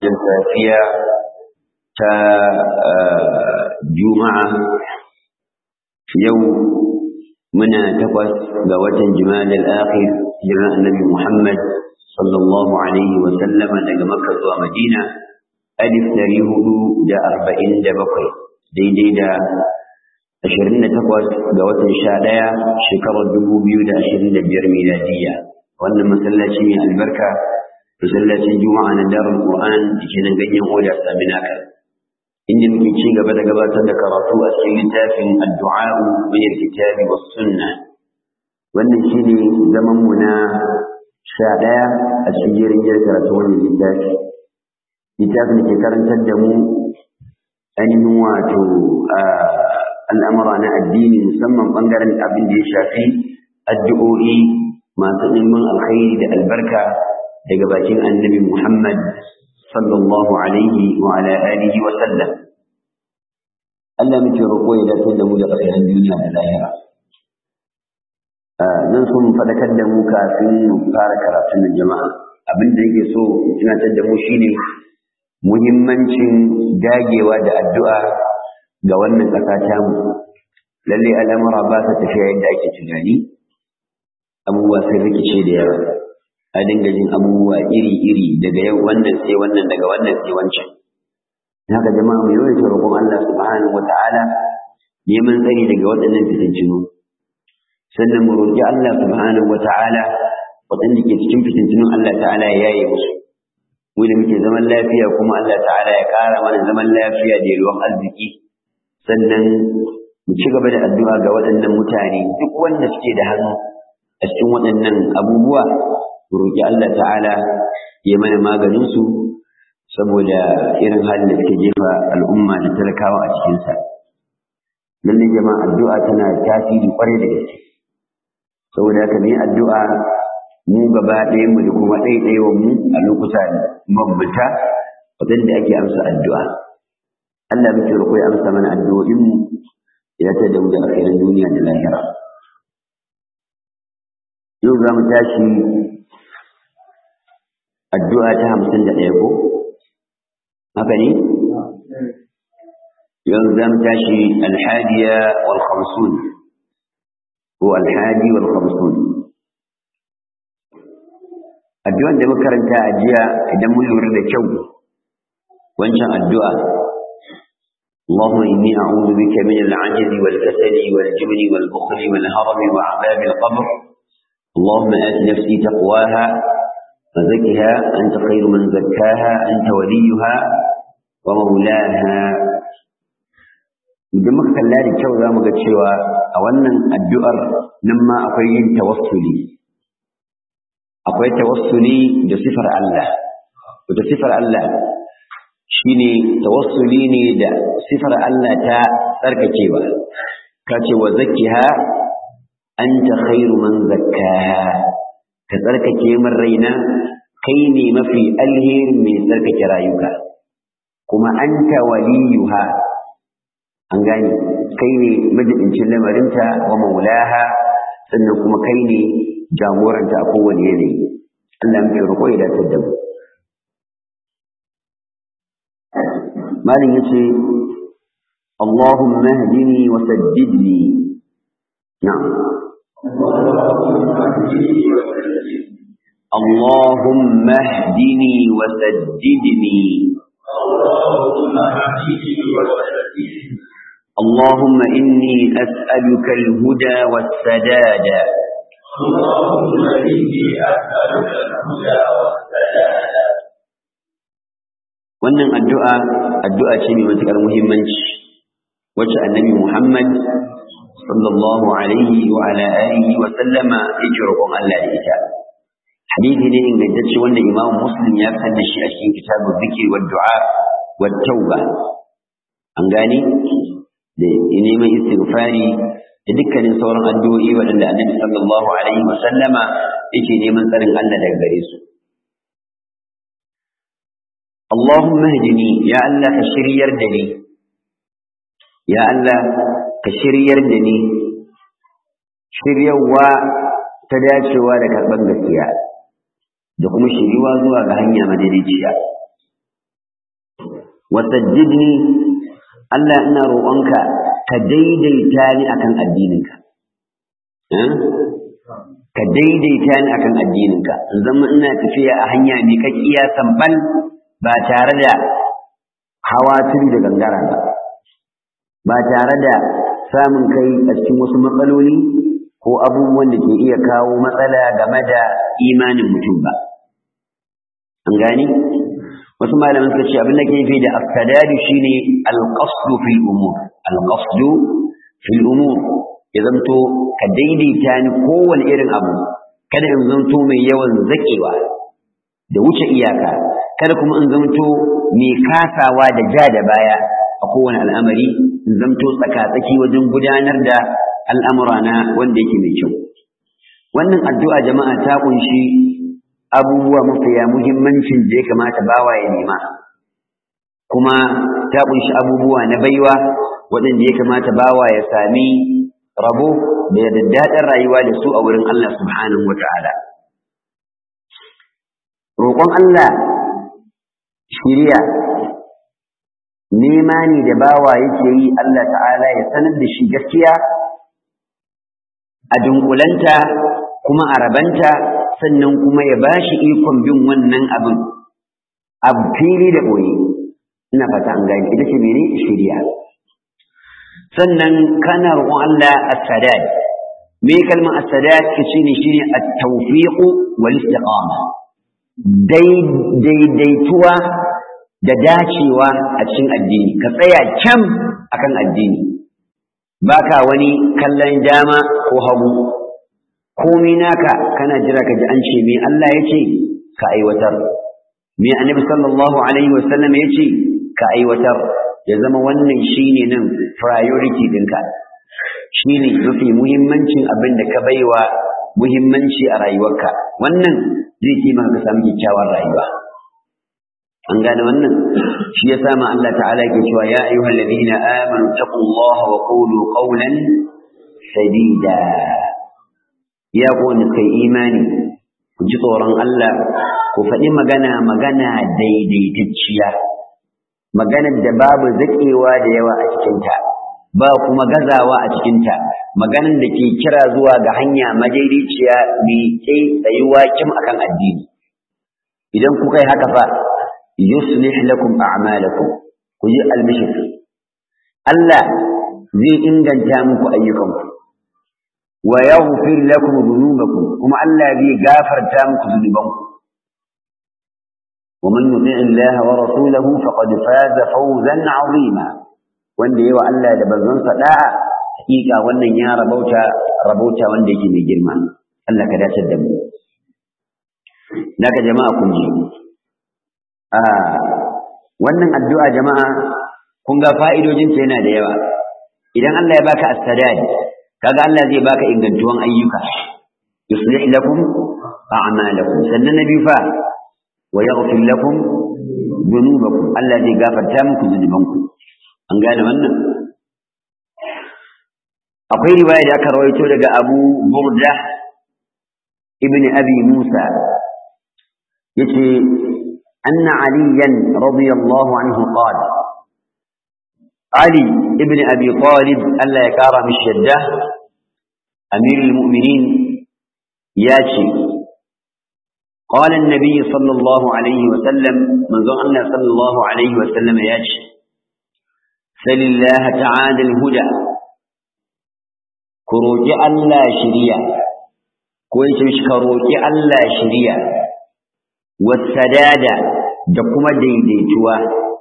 jin safiya ta juma'a yau muna takwas ga watan jima'a al-akhir jiran annabi Muhammad sallallahu alaihi wa sallama daga Makka zuwa Madina alif dari hudu da arba'in da bakwai daidai da ashirin da takwas ga watan sha ɗaya shekarar dubu biyu da ashirin da biyar miladiyya wannan masallaci mai albarka masallacin juma'a na darul qur'an da ke nan ganyen oda saminaka inda muke ci gaba da gabatar da karatu a cikin littafin addu'a min alkitabi was sunna wannan shine zaman mu na sha ɗaya a cikin jerin karatu wannan littafi littafin da ke karantar da mu ainihin wato al'amura na addini musamman ɓangaren abin da ya shafi addu'o'i masu ɗimbin alkhairi da albarka daga bakin annabi Muhammad sallallahu alaihi wa ala alihi wa sallam. Allah muke roƙo ya dace da mu da ƙasashen duniya da lahira. Zan so mu faɗakar da mu kafin mu fara karatun da jama'a. Abin da yake so in tunatar da mu shine muhimmancin dagewa da addu'a ga wannan ƙasa tamu. Lallai al'amura ba sa tafiya yadda ake tunani, abubuwa sai rikice da yawa. a dinga jin abubuwa iri-iri daga yau wannan sai wannan daga wannan sai wancan. Haka jama'a mu yawaita roƙon Allah subhanahu wata'ala neman tsari daga waɗannan fitintinu. Sannan mu roƙi Allah subhanahu wata'ala waɗanda ke cikin fitintinun Allah ta'ala ya yaye musu. Mu da muke zaman lafiya kuma Allah ta'ala ya ƙara mana zaman lafiya da yalwan arziki. Sannan mu ci gaba da addu'a ga waɗannan mutane duk wanda suke da hannu a cikin waɗannan abubuwa roƙi Allah ta'ala ya mana maganinsu saboda irin halin da suke jefa al'umma da talakawa a cikinsa. Lallai jama'a addu'a tana tasiri ƙwarai da gaske. Saboda haka ne addu'a mu gaba ɗaya mu da kuma ɗaiɗaiwa mu a lokuta mabbuta waɗanda ake amsa addu'a. Allah muke roƙo ya amsa mana addu'o'inmu ya ta da mu da alkhairin duniya da lahira. Yau za mu tashi addu'a ta hamsin da ɗaya ko? Haka ne? Yau zan tashi alhadiya wal khamsun ko alhadi wal khamsun. Addu'an da muka karanta a jiya idan mun lura da kyau wancan addu'a اللهم إني أعوذ بك من العجز والكسل والجبن والبخل والهرم وعذاب القبر اللهم آت نفسي تقواها فزكها أنت خير من زكاها أنت وليها ومولاها idan muka kalla da kyau za mu ga cewa a wannan addu'ar nan ma akwai yin tawassuli akwai tawassuli da sifar Allah da sifar Allah shine tawassuli ne da sifar Allah ta tsarkakewa ka ce wa zakkiha anta khairu man zakkaha ka tsarkake min raina kai ne mafi alherin mai tsarkake rayuka kuma anta waliyuha an gane kai ne majibincin lamarinta wa maulaha sannan kuma kai ne jagoranta a kowane yanayi Allah muke roƙo ya dace da mu malin yace اللهم اهدني وسددني نعم اللهم اهدني وسددني اللهم إني أسألك الهدى والسداد اللهم إني أسألك الهدى والسداد wannan addu'a addu'a ce mai matuƙar muhimmanci wacce annabi Muhammad sallallahu alaihi wa ala alihi wa sallama yake roƙon Allah da ita hadisi ne ingantacce wanda Imam Muslim ya fitar da shi a cikin kitabun zikir wa du'a wa tauba an gane da neman istighfari da dukkanin sauran addu'o'i waɗanda Annabi sallallahu alaihi wa sallama yake neman tsarin Allah daga gare su Allahumma hdini ya Allah ka shiryar da ni ya Allah ka shiryar da ni shiryawa ta dacewa da karɓar gaskiya da kuma shiriwa zuwa ga hanya madaidaiciya wasajjidni Allah ina roƙonka ka daidaita ni akan addininka ka daidaita ni akan addininka in zama ina tafiya a hanya mai kakkiya sambal ba tare da hawa turi da gangara ba ba tare da samun kai a cikin wasu matsaloli ko abubuwan da ke iya kawo matsala game da imanin mutum ba an gani wasu malaman suka ce abin da ke nufi da afsadadu shine alqasdu fil umur alqasdu fil umur ya zanto ka daidaita ni kowane irin abu kada in zanto mai yawan zakewa da wuce iyaka kada kuma in zanto mai kasawa da ja da baya a kowane al'amari in zanto tsaka-tsaki wajen gudanar da al'amura na wanda yake mai kyau wannan addu'a jama'a ta kunshi abubuwa mafiya muhimmancin da ya kamata bawa ya nema kuma ta kunshi abubuwa na baiwa waɗanda ya kamata bawa ya sami rabo da daddaɗin rayuwa da su a wurin Allah subhanahu wa ta'ala. Roƙon Allah shiriya nema ne da bawa yake yi Allah ta'ala ya sanar da shi gaskiya a dunkulanta kuma a rabanta sannan kuma ya ba shi ikon bin wannan abin abu fili da ɓoye ina fata an gani ita ce mene shiriya sannan kana roƙon Allah as-sadad me kalmar as-sadad shine shine at-tawfiq wal istiqama daidaituwa da dacewa a cikin addini ka tsaya kyam akan addini baka wani kallon dama ko hagu komai naka kana jira ka ji an ce me Allah ya ce ka aiwatar me annabi sallallahu alaihi wasallam ya ce ka aiwatar ya zama wannan shine nan priority ɗinka shine mafi muhimmancin abin da ka baiwa muhimmanci a rayuwarka wannan zai taimaka ka samu kyakkyawar rayuwa an gane wannan shi ya sama Allah ta'ala ke cewa ya ayyuhal ladina amanu taqullaha wa qulu qawlan sadida ya ku wanda kai imani ku ji tsoron Allah ku faɗi magana magana daidaitacciya maganar da babu zaƙewa da yawa a cikinta ba kuma gazawa a cikinta maganar da ke kira zuwa ga hanya madaidaiciya mai kai tsayuwa kim akan addini idan kuka yi haka fa yuslih lakum a'malakum ku yi albishir Allah zai inganta muku ayyukanku wa yaghfir lakum dhunubakum kuma Allah zai gafarta muku dhunubanku ومن يطع الله ورسوله فقد فاز فوزا عظيما wanda yawa Allah da bazansa da'a hakika wannan ya rabauta rabauta wanda yake mai girma Allah ka dace da mu daga jama'a kun ji a wannan addu'a jama'a kun ga fa'idojin ta yana da yawa idan Allah ya baka as-sadad kaga Allah zai baka ingantuwan ayyuka yuslih lakum a'malakum sannan nabi fa ويغفر لكم ذنوبكم الذي غفر muku zunubanku an gane wannan akwai riwaya da aka rawaito daga Abu Burda ibn Abi Musa yace anna aliyan radiyallahu anhu qala Ali ibn Abi Talib Allah ya kara mishi yadda amirul mu'minin yace قال النبي صلى الله عليه وسلم من ظن الله صلى الله عليه وسلم ياجي سل الله تعالى الهدى كروجي الله شريع كويس مش كروجي الله شريع والسداد دقم ديديتوا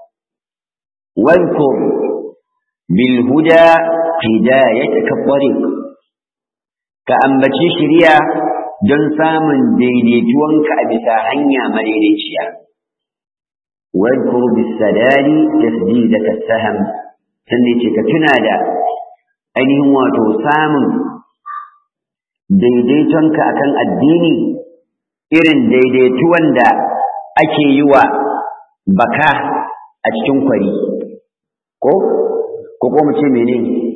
واذكر بالهدى هدايتك الطريق كأنبتي شريع don samun daidaituwanka a bisa hanya madaidaiciya. Wadkur bisadari tasdidaka saham sannan ce ka tuna da ainihin wato samun daidaitonka akan addini irin daidaituwan da ake yi wa baka a cikin kwari ko ko ko mu ce mene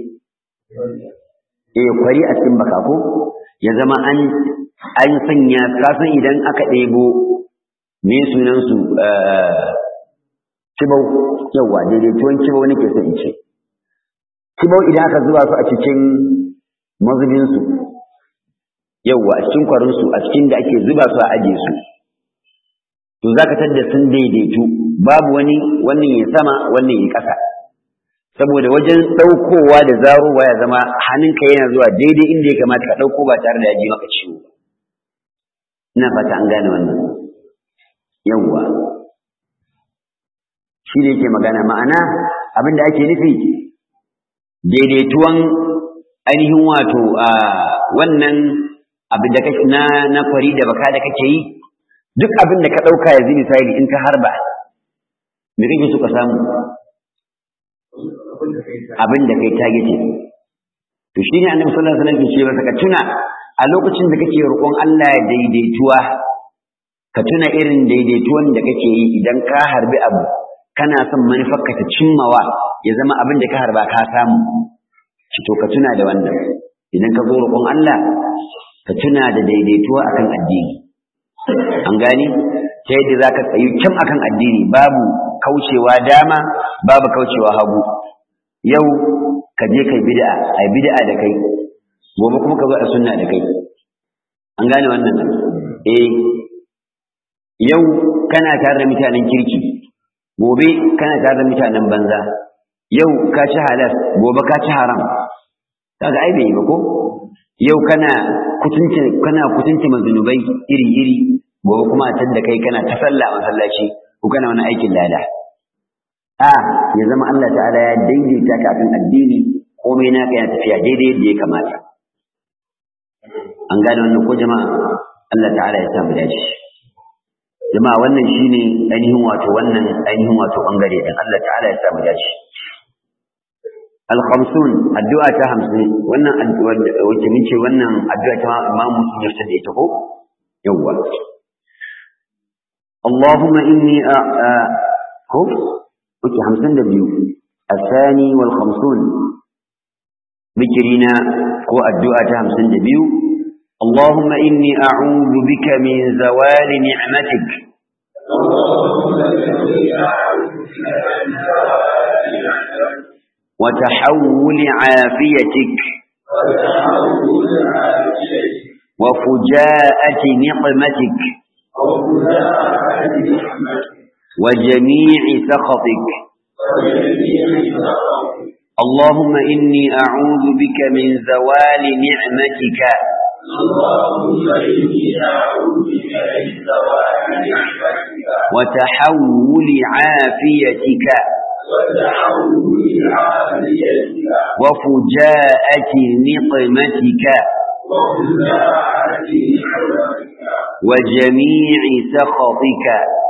eh kwari a cikin baka ko ya zama an an sanya kasan idan aka ɗebo me sunansu kibau yawa daidaituwan kibau nake so in ce kibau idan aka zuba su a cikin mazubinsu yawa a cikin kwarinsu a cikin da ake zuba su a ajiye su to za ka tadda sun daidaitu babu wani wannan ya sama wannan ya ƙasa saboda wajen ɗaukowa da zarowa ya zama hannunka yana zuwa daidai inda ya kamata ka ɗauko ba tare da ya ji maka ciwo ina fata an gane wannan yawwa shi ne yake magana ma'ana abin da ake nufi daidaituwan ainihin wato a wannan abin da kake na na kwari da baka da kake yi duk abin da ka ɗauka yanzu misali in ka harba me kake so ka samu abin da kai targeted to shi ne annabi sallallahu alaihi wasallam ke ce masa ka tuna a lokacin da kake roƙon Allah ya daidaituwa ka tuna irin daidaituwan da kake yi idan ka harbi abu kana son manufarka ta cimmawa ya zama abin da ka harba ka samu shi to ka tuna da wannan idan ka zo roƙon Allah ka tuna da daidaituwa akan addini an gani ta yadda za ka tsayu kyan akan addini babu kaucewa dama babu kaucewa hagu yau ka je kai bid'a ai bid'a da kai gobe kuma ka zo a sunna da kai an gane wannan eh yau kana tare da mutanen kirki gobe kana tare da mutanen banza yau ka ci halal gobe ka ci haram kaga ai bai yi ba ko yau kana kutunci kana kutunci mazunubai iri iri gobe kuma a da kai kana ta sallah a masallaci ko kana wani aikin lada a ya zama Allah ta'ala ya daidaita ka akan addini komai naka yana tafiya daidai yadda ya kamata an gane wannan ko jama'a Allah ta'ala ya samu dace jama'a wannan shine ainihin wato wannan ainihin wato bangare din Allah ta'ala ya samu dace al-khamsun addu'a ta 50 wannan wace mun ce wannan addu'a ta Imam Muslim ya tada ita ko yawwa اللهم إني أ... وكي خمسين دبيو الثاني والخمسون ذكرنا هو الدعاء خمسين دبيو اللهم إني أعوذ بك من زوال نعمتك وتحول عافيتك وفجاءة نقمتك وجميع سخطك اللهم إني أعوذ بك من زوال نعمتك وتحول عافيتك وفجاءة نقمتك وجميع سخطك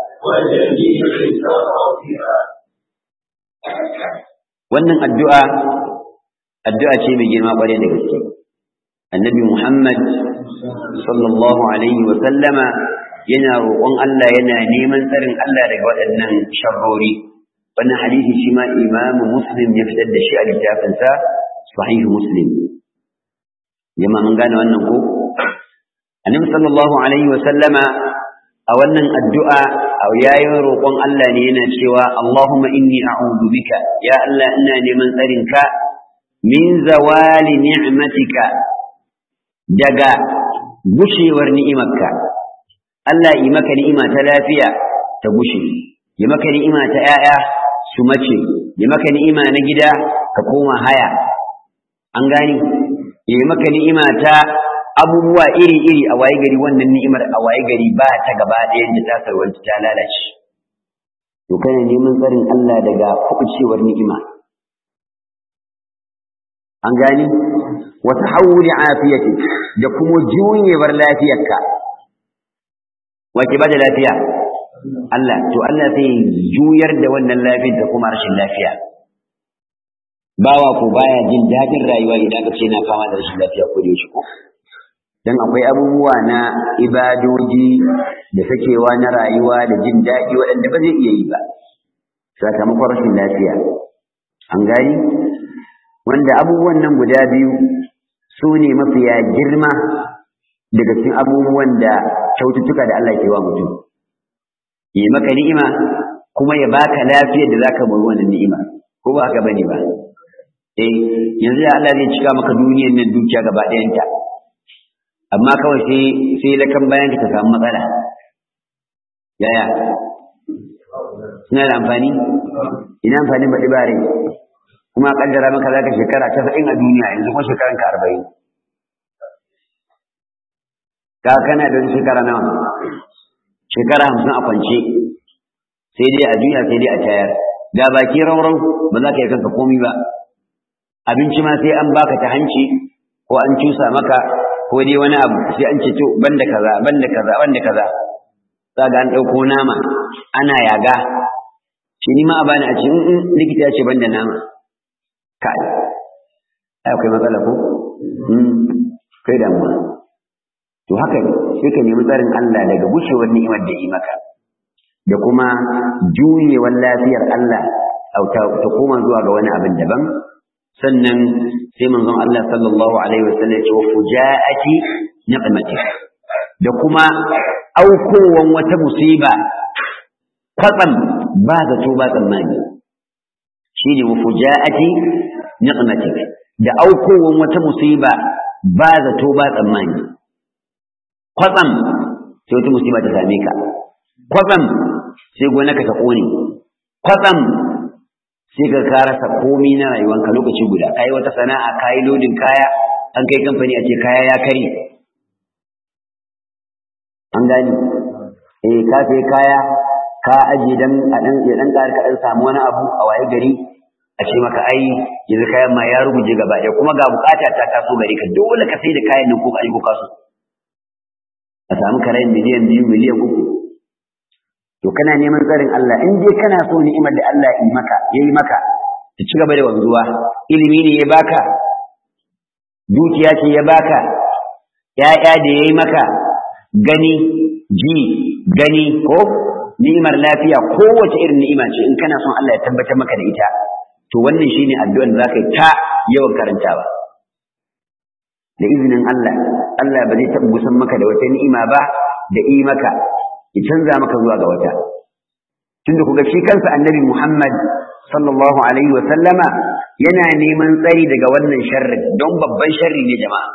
wannan addu'a addu'a ce mai girma ƙwarai da gaske annabi muhammad sallallahu alaihi wa sallama yana roƙon Allah yana neman tsarin Allah daga waɗannan sharrori wannan hadisi shi ma imamu muslim ya fitar da shi a littafinsa sahihu muslim jama'a mun gane wannan ko annabi sallallahu alaihi wa sallama a wannan addu'a a yayin roƙon Allah ne yana cewa Allahumma inni a'udhu bika ya Allah ina neman tsarinka min zawali ni'matika daga gushewar ni'imarka Allah yi maka ni'ima ta lafiya ta gushe yi maka ni'ima ta 'ya'ya su mace yi maka ni'ima na gida ka koma haya an gani yi maka ni'ima ta abubuwa iri-iri a waye gari wannan ni'imar a waye gari ba ta gaba ɗayan da ta sarwanta ta lalace to kana neman tsarin Allah daga kuɓucewar ni'ima an gani wa tahawuli afiyati da kuma juyewar lafiyarka wace ba da lafiya Allah to Allah sai juyar da wannan lafiyar da kuma rashin lafiya bawa ko baya jin daɗin rayuwa idan ka ce na fama da rashin lafiya ko da yaushe ko dan akwai abubuwa na ibadoji da sakewa na rayuwa da jin daɗi waɗanda ba zai iya yi ba sakamakon rashin lafiya an gani wanda abubuwan nan guda biyu su ne mafiya girma daga cikin abubuwan da kyaututtuka da Allah ke wa mutum yi maka ni'ima kuma ya baka lafiyar da zaka bar wannan ni'ima ko ba haka bane ba eh yanzu da Allah zai cika maka duniyar nan dukiya gaba ɗayanta amma kawai sai sai lakan bayan ka ta samu matsala yaya suna da amfani ina amfani baɗi bare kuma a kaddara maka zaka shekara casa'in a duniya yanzu kuma shekaran ka arba'in ka kana da shekara nawa shekara hamsin a kwance sai dai a duniya sai dai a tayar da baki raurau ba za ka yi kanka komi ba abinci ma sai an baka ta hanci ko an cusa maka ko dai wani abu sai an ce to banda kaza banda kaza banda kaza za ga an ɗauko nama ana yaga shi ni ma a bani a ce in likita ya ce banda nama kai akwai matsala ko kai damuwa to haka ne sai ka nemi tsarin Allah daga gushewar ni'imar da yi maka da kuma juyewar lafiyar Allah ta koma zuwa ga wani abin daban sannan sai manzon Allah sallallahu alaihi wasallam ya ce fujaati ni'mati da kuma aukowan wata musiba kwatsam ba zato ba tsammani shine wa fujaati ni'mati da aukowan wata musiba ba zato ba tsammani kwatsam sai wata musiba ta same ka kwatsam sai gonaka ta kone kwatsam sai ka ka rasa komi na rayuwanka lokaci guda kai wata sana'a kai lodin kaya an kai kamfani a ce kaya ya kare an gani eh ka sai kaya ka aje dan a dan ya dan ka dan samu wani abu a waye gari a ce maka ai yanzu kayan ma ya ruguje gaba ɗaya kuma ga bukata ta taso gari ka dole ka sai da kayan nan ko ka ko kasu a samu karayin miliyan biyu miliyan uku to kana neman tsarin Allah in dai kana so ni'imar da Allah yi maka yayi maka ta ci gaba da wanzuwa ilimi ne ya baka dukiya ce ya baka ya'ya da yayi maka gani ji gani ko ni'imar lafiya kowace irin ni'ima ce in kana son Allah ya tabbatar maka da ita to wannan shine addu'ar da zaka yi ta yawan karantawa da izinin Allah Allah ba zai taɓa gusan maka da wata ni'ima ba da yi maka ya canza maka zuwa ga wata tunda kuga shi kansa annabi Muhammad sallallahu alaihi wa sallama yana neman tsari daga wannan sharri don babban sharri ne jama'a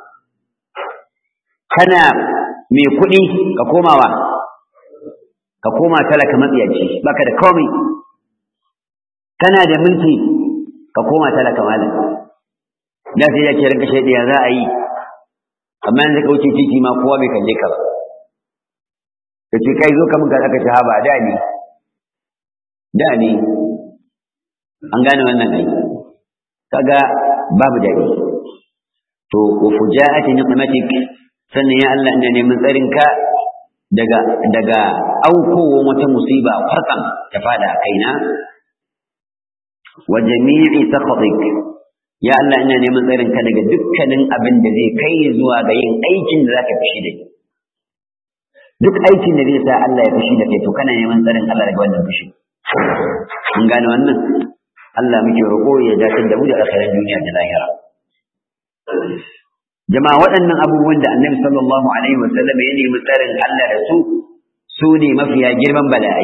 kana mai kuɗi ka komawa ka koma talaka matsiyaci baka da komai kana da mulki ka koma talaka malam da sai ya ce ranka shaidiya za a yi amma yanzu ka wuce titi ma kowa bai kalle ka ba ka ce kai zo ka mun aka ce haba da ne da ne an gane wannan ai kaga babu dadi to wa fujaati niqmatik sannan ya Allah ina neman tsarin ka daga daga aukowan wata musiba farkan ta fada kaina wa jami'i sakhatik ya Allah ina neman tsarin ka daga dukkanin abin da zai kai zuwa ga yin aikin da zaka fishi da duk aikin da zai sa Allah ya fushi da kai to kana neman tsarin Allah daga wannan fushi mun gane wannan Allah muke roƙo ya dakatar da mu da alkhairan duniya da lahira jama'a waɗannan abubuwan da Annabi sallallahu alaihi wasallam ya nemi tsarin Allah da su su ne mafiya girman bala'ai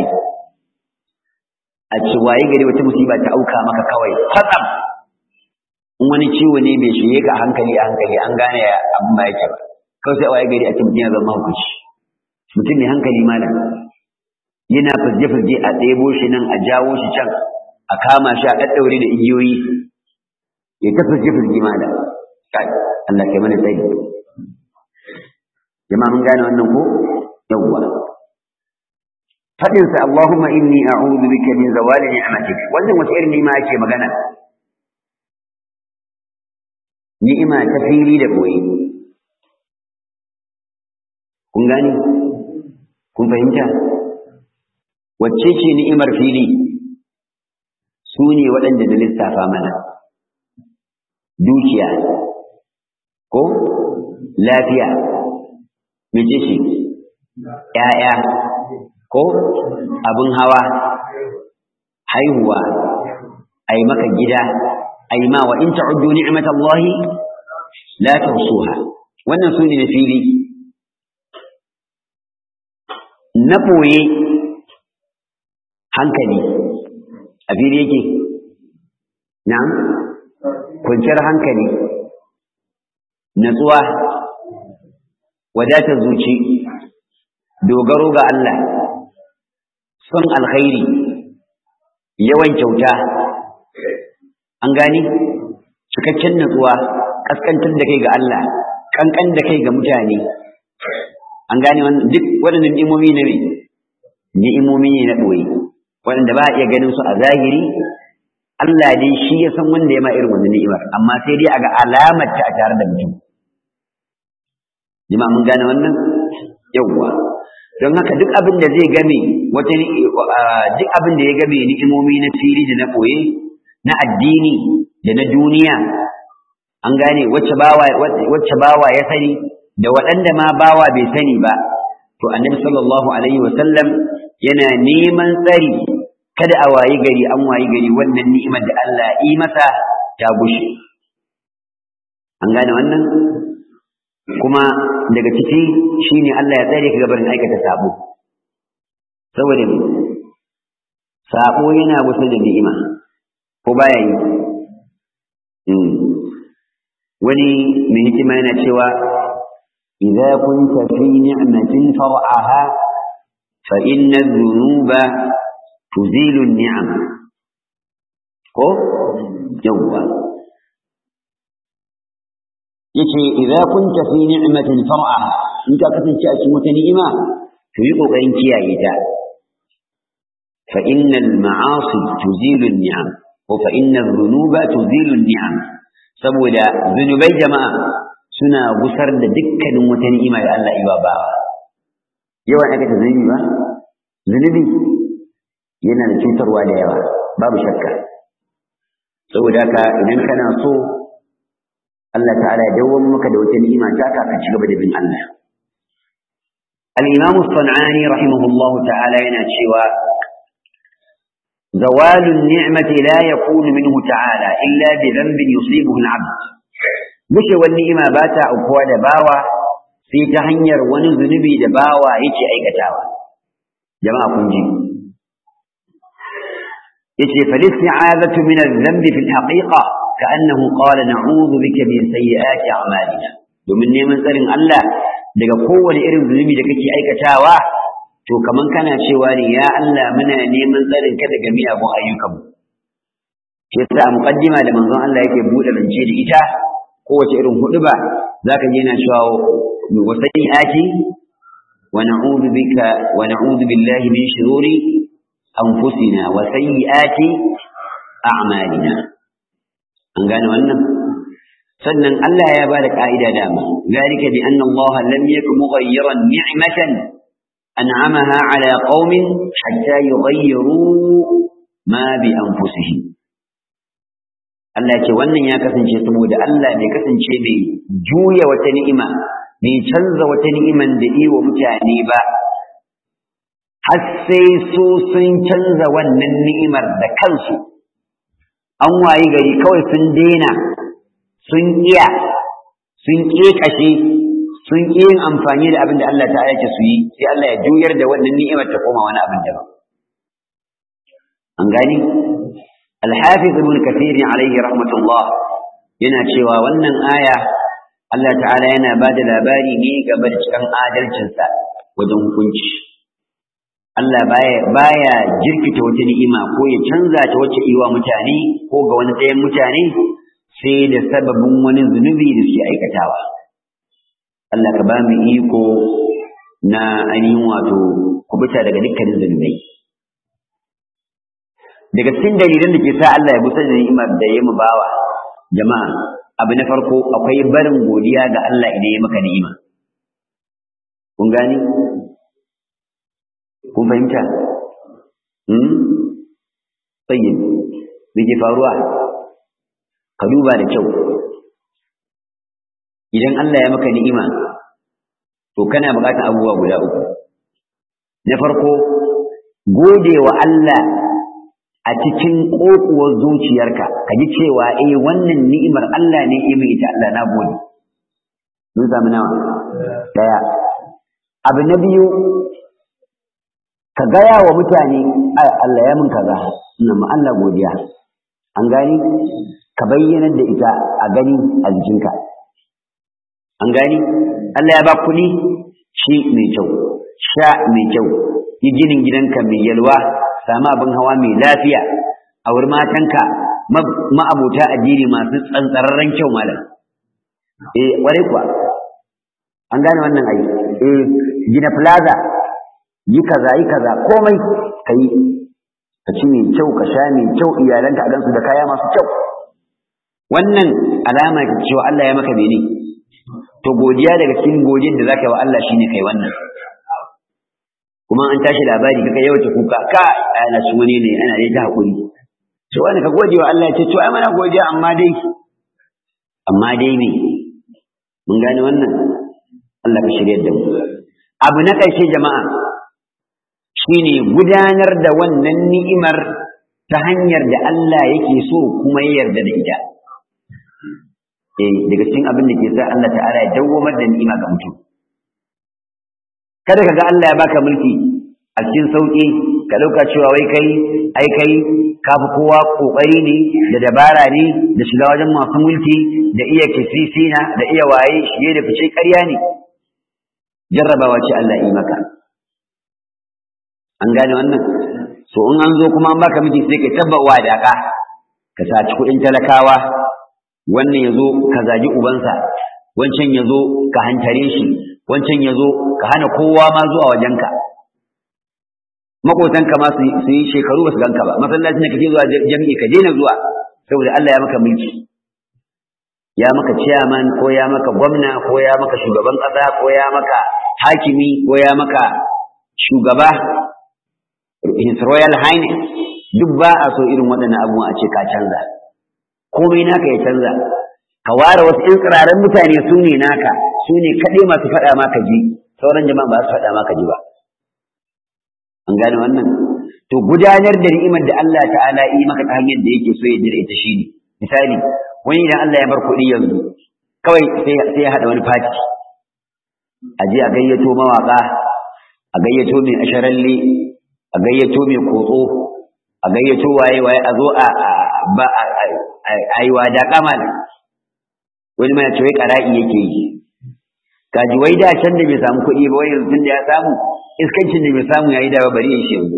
a ce waye gari wata musiba ta auka maka kawai kwatsam in wani ciwo ne bai shige ka hankali a hankali an gane abin ba yake ba kawai sai waye gari a ce mutum ya zama hukunci mutum mai hankali malam yana firge-firge a ɗebo shi nan a jawo shi can a kama shi a ɗaɗɗaure da igiyoyi ya ta firge-firge malam kai Allah kai mana tsayi jama'a mun gane wannan ko yawwa fadin sa Allahumma inni a'udhu bika min zawali ni'matik wannan wace irin ni'ima ake magana ni'ima ta fili da boye kun gani kun fahimta wacce ce ni'imar fili su ne waɗanda da lissafa mana dukiya ko lafiya mece ce ‘ya'ya ko abin hawa haihuwa a yi maka gida a yi ma wa in ta'uddu ni'mat Allahi la tuhsuha wannan su ne na fili na ɓoye hankali a fili yake na kwanciyar hankali natsuwa wadatar zuci dogaro ga Allah son alkhairi yawan kyauta an gani cikakken natsuwa kaskantar da kai ga Allah kankan da kai ga mutane an gane wannan duk waɗannan ni'imomi ne ni'imomi ne na ɓoye waɗanda ba a iya ganin su a zahiri Allah dai shi ya san wanda ya ma irin wannan ni'imar amma sai dai a ga alamar ta a tare da mutum jama'a mun gane wannan yawwa don haka duk abin da zai game wata duk abin da ya game ni'imomi na fili da na ɓoye na addini da na duniya an gane wacce bawa wacce bawa ya sani da waɗanda ma bawa bai sani ba to annabi sallallahu alaihi wa sallam yana neman tsari kada a wayi gari an wayi gari wannan ni'imar da Allah yi masa ta gushe an gane wannan kuma daga ciki shine Allah ya tsare ka gabarin aikata sabo saboda me sabo yana wasu da ni'ima ko baya yi wani mai hikima yana cewa idza kunta fi ni'matin far'aha fa inna dhunuba tuzilu ni'am ko yawwa yace idza kunta fi ni'matin far'aha in ka kasance a cikin wata ni'ima to yi kokarin kiyaye ta fa innal ma'asi tuzilu ni'am ko fa innal dhunuba tuzilu ni'am saboda zunubai jama'a suna gusar da dukkanin wata ni'ima da Allah ya ba yawan aka ta zunubi ba zunubi yana da cutarwa da yawa babu shakka saboda haka idan kana so Allah ta'ala ya dawo maka da wata ni'ima ta ka ka ci gaba da bin Allah al-Imam as-San'ani rahimahullah ta'ala yana cewa زوال النعمة لا يكون منه تعالى إلا بذنب يصيبه العبد مش والنعمة باتا أقوى دباوة في تهنير ونذنبي دباوة يتي أي كتاوة جماعة كنجي يتي فالاستعاذة من الذنب في الحقيقة كأنه قال نعوذ بك من سيئات أعمالنا domin neman tsarin Allah daga kowane irin zunubi da kake aikatawa to kaman kana cewa ne ya Allah muna neman tsarin ka daga miyagun ayyukanmu shi yasa a muqaddima da manzon Allah yake bude rance da ita kowace irin huduba zaka je na cewa wa sayyiati wa na'udhu bika wa na'udhu billahi min shururi anfusina wa sayyiati a'malina an gane wannan sannan Allah ya bada ka'ida dama zalika bi anna Allah lam yakun mughayyiran ni'matan أنعمها على قوم حتى يغيروا ما بأنفسهم Allah ce wannan ya kasance saboda Allah bai kasance mai juya wata ni'ima bai canza wata ni'iman da yi wa mutane ba har sai su sun canza wannan ni'imar da kansu an wayi gari kawai sun daina sun iya sun ƙeƙashe sun ƙi yin amfani da abin da Allah ta ce su yi sai Allah ya juyar da wannan ni'imar ta koma wani abin daban an gani al-hafiz ibn kathir alayhi rahmatullah yana cewa wannan aya Allah ta'ala yana ba da labari ne game da cikin adalcinsa wajen hukunci Allah baya baya jirkita wata ni'ima ko ya canza ta wacce iwa mutane ko ga wani ɗayan mutane sai da sababin wani zunubi da suke aikatawa Allah ka ba mu iko na ainihin wato kubuta daga dukkanin zunubai. Daga cikin dalilan da ke sa Allah ya busa da ni'imar da ya mu bawa jama'a abu na farko akwai barin godiya ga Allah idan ya maka ni'ima. Kun gani? Kun fahimta? Hmm? Tsayin, me ke faruwa? Ka duba da kyau. Idan Allah ya maka ni'ima, to kana buƙatar abubuwa guda uku na farko gode wa Allah a cikin ƙoƙuwar zuciyarka ka ji cewa eh wannan ni'imar Allah ne ya mai ita Allah na gode mun samu nawa daya abu na biyu ka gaya wa mutane ai Allah ya min kaza ina ma Allah godiya an gani ka bayyana da ita a gani a jikinka an gani Allah ya ba kuɗi shi mai kyau sha mai kyau yi ginin gidanka mai yalwa samu abin hawa mai lafiya a wurin matanka ma'abota addini masu tsantsararren kyau malam eh ware kuwa an gane wannan ai eh gina plaza yi kaza yi kaza komai ka yi ka ci mai kyau ka sha mai kyau iyalanka a gansu da kaya masu kyau wannan alama ce cewa Allah ya maka bene to godiya daga cikin godiyar da zaka yi wa Allah shine kai wannan kuma an tashi labari kaka yawaita kuka ka ana shi wani ne ana dai ta hakuri to wani ka gode wa Allah ya ce to ai mana godiya amma dai amma dai ne mun gane wannan Allah ka shirya da mu abu na ƙarshe jama'a shine gudanar da wannan ni'imar ta hanyar da Allah yake so kuma ya yarda da ita eh daga cikin abin da ke sa Allah ta'ala ya dawwamar da ni'ima ga mutum kada ka ga Allah ya baka mulki a cikin sauƙi ka ɗauka cewa wai kai ai kai ka fi kowa ƙoƙari ne da dabara ne da shiga wajen masu mulki da iya kisisina da iya waye shige da fice ƙarya ne jarrabawa ce Allah yi maka an gane wannan so in an zo kuma an baka miji sai ka tabbawa da ka ka saci kuɗin talakawa wannan ya zo ka zagi ubansa wancan ya zo ka hantare shi wancan ya zo ka hana kowa ma zuwa wajenka makotanka ma su yi shekaru ba su ganka ba masallacin da kake zuwa jami'i ka daina zuwa saboda Allah ya maka mulki ya maka chairman ko ya maka gwamna ko ya maka shugaban ƙasa ko ya maka hakimi ko ya maka shugaba his royal highness duk ba a so irin waɗannan abubuwa a ce ka canza komai naka ya canza ka ware wasu ƴan tsirarin mutane su ne naka su ne kaɗai masu faɗa maka ji sauran jama'a ba su faɗa maka ji ba an gane wannan to gudanar da ni'imar da Allah ta'ala yi maka ta hanyar da yake so ya jira ita shine misali wani idan Allah ya bar kuɗi yanzu kawai sai ya haɗa wani fati a je a gayyato mawaƙa a gayyato mai asharalle a gayyato mai kotso a gayyato waye waye a zo a ba a yi wada kamal wani mai ce wai ƙara'i yake yi kaji wai da can da bai samu kuɗi ba wai yanzu tun da ya samu iskancin da bai samu yayi da bari ya shi yanzu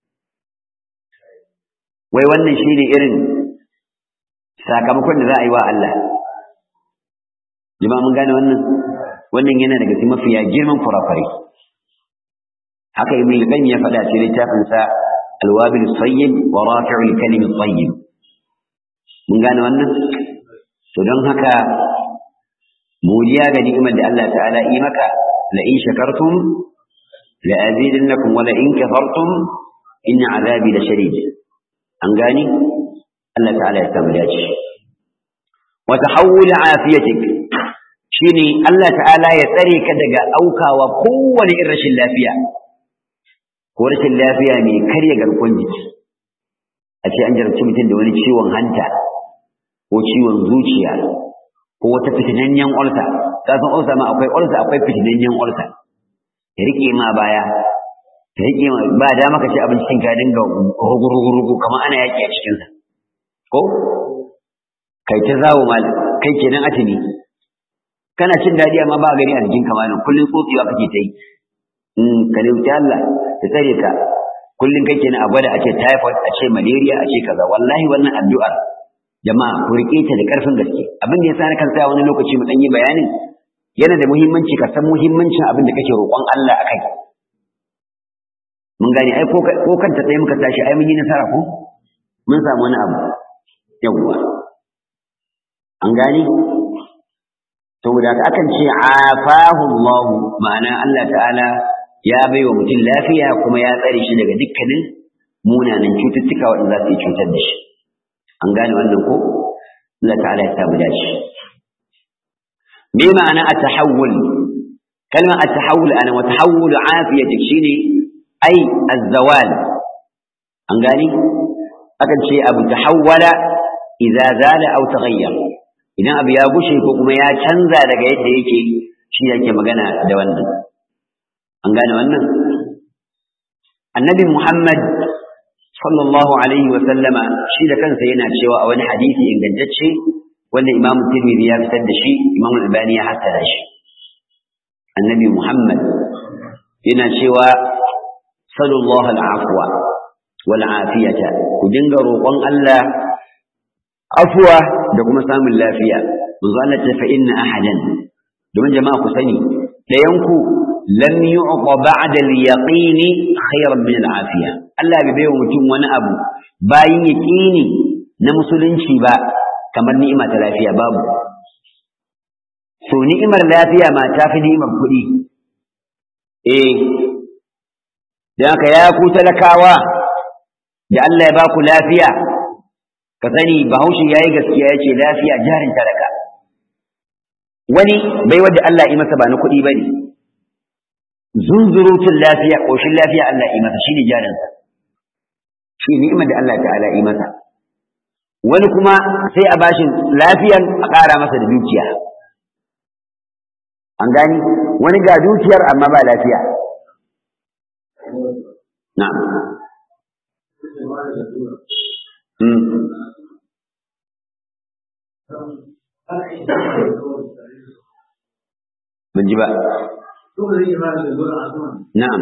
wai wannan shine irin sakamakon da za a yi wa Allah jama'a mun gane wannan wannan yana daga cikin mafiya girman kurafare haka ibn al-qayyim ya faɗa cikin littafin sa al-wabil sayyib wa rafi'ul kalim tayyib mun gane wannan to don haka godiya ga ni'imar da Allah ta'ala yi maka la in shakartum la azidannakum wa la in kafartum inna azabi la shadid an gani Allah ta'ala ya samu dace wa tahawul afiyatik shine Allah ta'ala ya tsare ka daga aukawa kowane irin rashin lafiya ko rashin lafiya mai karya garkuwar jiki a ce an jarabci mutum da wani ciwon hanta ko ciwon zuciya ko wata fitinanyen ulsa ka san ulsa ma akwai ulsa akwai fitinanyen ulsa ya rike ma baya ta rike ma ba da maka ci abincin ka dinga rugu kamar ana yaki a cikin sa ko kai ta zawo mal kai kenan atini kana cin dadi amma ba gani a jikin ka malam kullun tsotsewa kake ta yi in ka dauki Allah ta tsare ka kullun kai kenan a gwada a ce typhoid a ce malaria a ce kaza wallahi wannan addu'ar jama'a ku rike ta da ƙarfin gaske abin da yasa na kan tsaya wani lokaci mu dan yi bayanin yana da muhimmanci ka san muhimmancin abin da kake roƙon Allah akai mun gane ai ko kanta tsaye muka tashi ai mun yi nasara ko mun samu wani abu yawwa an gane saboda haka akan ce afahu Allah ma'ana Allah ta'ala ya bai wa mutum lafiya kuma ya tsare shi daga dukkanin munanan cututtuka waɗanda za su yi cutar da shi an gane wannan ko Allah ta'ala ya samu dace me ma'ana at-tahawul kalmar at-tahawul ana wa tahawul afiyatik shine ai az-zawal an gane akan ce abu tahawwala idza zala aw taghayyar idan abu ya gushe ko kuma ya canza daga yadda yake shi yake magana da wannan an gane wannan annabi Muhammad sallallahu alaihi wa sallama shi da kansa yana cewa a wani hadisi ingantacce wanda Imam Tirmidhi ya fitar da shi Imam Albani ya hassara shi annabi Muhammad yana cewa sallallahu al'afwa wal afiyata ku dinga roƙon Allah afwa da kuma samun lafiya manzo Allah ta fa inna ahadan domin jama'a ku sani dayanku lam yu'ta ba'da al-yaqin khayran min al-afiya Allah bai bai mutum wani abu bayin yaqini na musulunci ba kamar ni'ima ta lafiya babu so ni'imar lafiya ma ta fi ni'imar kuɗi eh dan haka ya ku talakawa da Allah ya ba ku lafiya ka sani bahaushe yayi gaskiya yace lafiya jarin talaka wani bai wadda Allah yi masa ba na kuɗi bane zunzurutun lafiya ƙoshin lafiya Allah yi masa shine jarinsa shi ni'imar da Allah ta'ala yi masa wani kuma sai a bashin lafiyan a ƙara masa da dukiya an gani wani ga dukiyar amma ba lafiya na'am ban ji ba na'am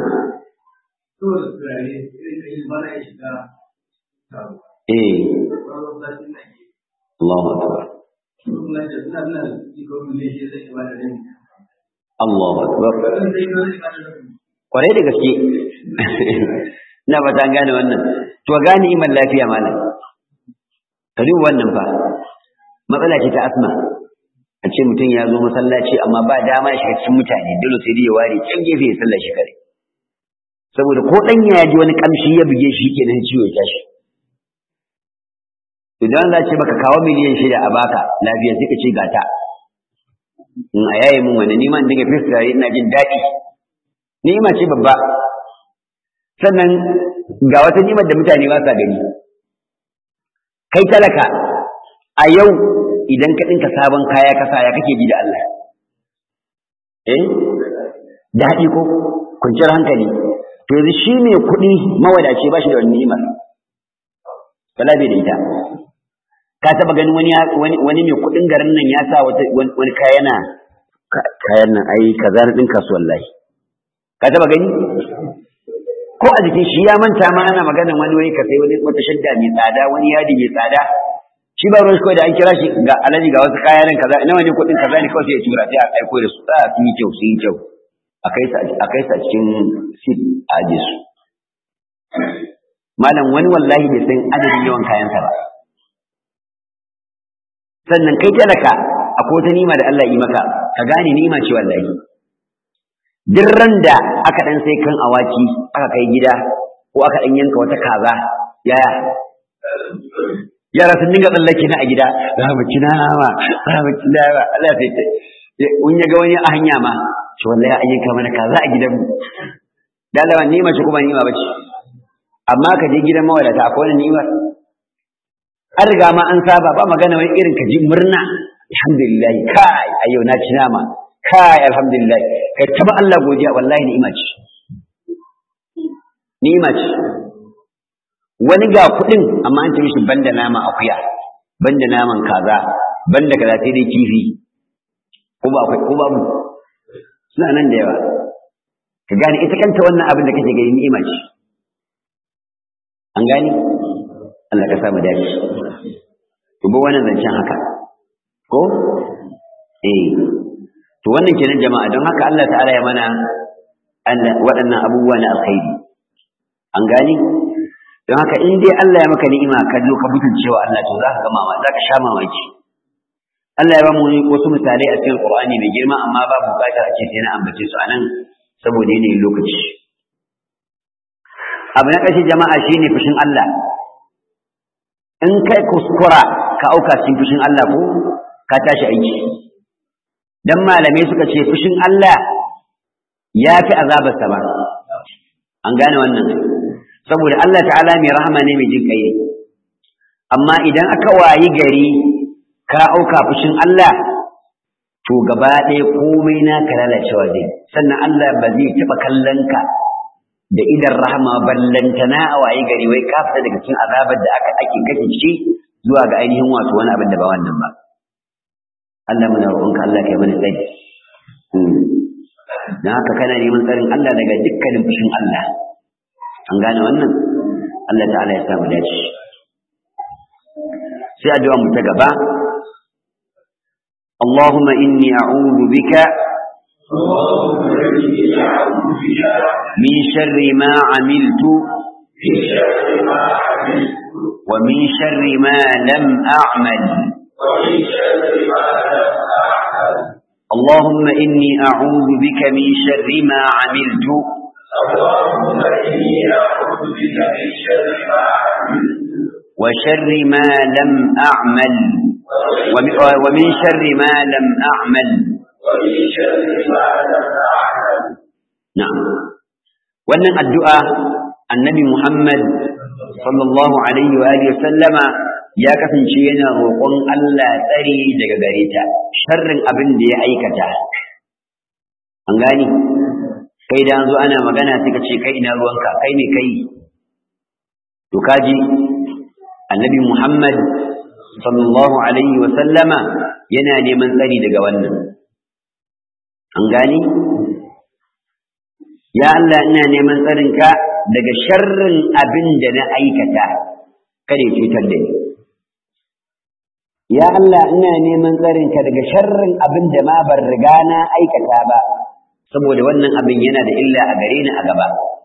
eh Allahu akbar Allahu akbar kwarai da gaske ina ba ta gane wannan to gane iman lafiya malam ka duba wannan fa matsala ce ta asma a ce mutum ya zo masallaci amma ba dama ya shiga cikin mutane dole sai dai ya ware can gefe ya sallar shi kare saboda ko dan ya ji wani kamshi ya buge shi kenan ciwo ya tashi idan za ce baka kawo miliyan shida a baka lafiya sai ka ce gata in a yaye mun wani niman dinga fiskare ina jin daɗi ni'ima ce babba sannan ga wata nimar da mutane ba sa gani kai talaka a yau idan ka ɗinka sabon kaya kasa ya kake ji da Allah eh daɗi ko kwanciyar hankali to yanzu shi mai kuɗi mawadaci ba shi da wani ni'imar kala bai da ita ka taba ganin wani wani mai kuɗin garin nan ya sa wani kaya na kayan nan ai kaza na ɗinka su wallahi ka taba gani ko a jikin shi ya manta ma ana maganan wani wani ka sai wani wata shadda mai tsada wani yadi mai tsada shi ba ruwan kawai da an kira shi ga alaji ga wasu kaya nan kaza ina wani kuɗin kaza ne kawai sai ya tura sai a aiko da su a sun yi kyau sun yi kyau a kai sa cikin sit a aje su malam wani wallahi bai san adadin yawan kayansa ba sannan kai talaka akwai wata nima da Allah yi maka ka gane nima ce wallahi duk ran da aka dan sai kan awaki aka kai gida ko aka dan yanka wata kaza yaya yara sun dinga tsallake na a gida za mu ci nama za mu ci nama Allah sai ta in ya ga wani a hanya ma to wallahi an yanka mana kaza a gidan mu dalawa nima ce kuma nima bace amma ka je gidan mawadata akwai wani ni'imar an riga ma an saba ba magana wani irin ka ji murna alhamdulillah kai a yau na ci nama kai alhamdulillah kai taba Allah godiya wallahi ni'ima ce ni'ima ce wani ga kuɗin amma an ce mishi banda nama akuya banda naman kaza banda kaza sai dai kifi ko ba ko babu suna nan da yawa ka gane ita kanta wannan abin da kake gani ni'ima ce an gani Allah ka samu dace to ba wannan zancen haka ko eh to wannan kenan jama'a don haka Allah ta'ala ya mana waɗannan abubuwa na alkhairi an gani don haka in dai Allah ya maka ni'ima ka zo ka mutuncewa Allah to zaka ga mama zaka sha mamaki Allah ya ba mu wasu misalai a cikin Qur'ani mai girma amma ba bukatar a ce sai na ambace su anan saboda yanayin lokaci abu na ƙarshe jama'a shine fushin Allah in kai kuskura ka auka cikin fushin Allah ko ka tashi aiki dan malamai suka ce fushin Allah ya fi azabar sa ba an gane wannan saboda Allah ta'ala mai rahama ne mai jin kai amma idan aka wayi gari ka auka fushin Allah to gaba ɗaya komai naka lalacewa zai sannan Allah ba zai taɓa kallon ka da idan rahama ballantana a waye gari wai ka fita daga cikin azabar da aka ake kake ciki zuwa ga ainihin wato wani abin da ba wannan ba Allah muna roƙonka Allah kai mana tsari dan haka kana neman tsarin Allah daga dukkanin fushin Allah an gane wannan Allah ta'ala ya samu dace sai addu'a mu ta gaba اللهم إني أعوذ بك من شر ما عملت ومن شر ما لم أعمل اللهم إني أعوذ بك من شر ما عملت وشر ما لم أعمل ومن شر ما لم أعمل نعم wannan addu'a annabi Muhammad sallallahu alaihi wa alihi sallama ya kasance yana roƙon Allah tsari daga gare ta sharrin abin da ya aikata an gani kai da zo ana magana sai ka ce kai ina ruwanka kai ne kai to kaji annabi Muhammad sallallahu alaihi wa sallama yana neman tsari daga wannan an gani ya Allah ina neman tsarinka daga sharrin abin da na aikata kada ya cutar da ni ya Allah ina neman tsarinka daga sharrin abin da ma ban riga na aikata ba saboda wannan abin yana da illa a gare ni a gaba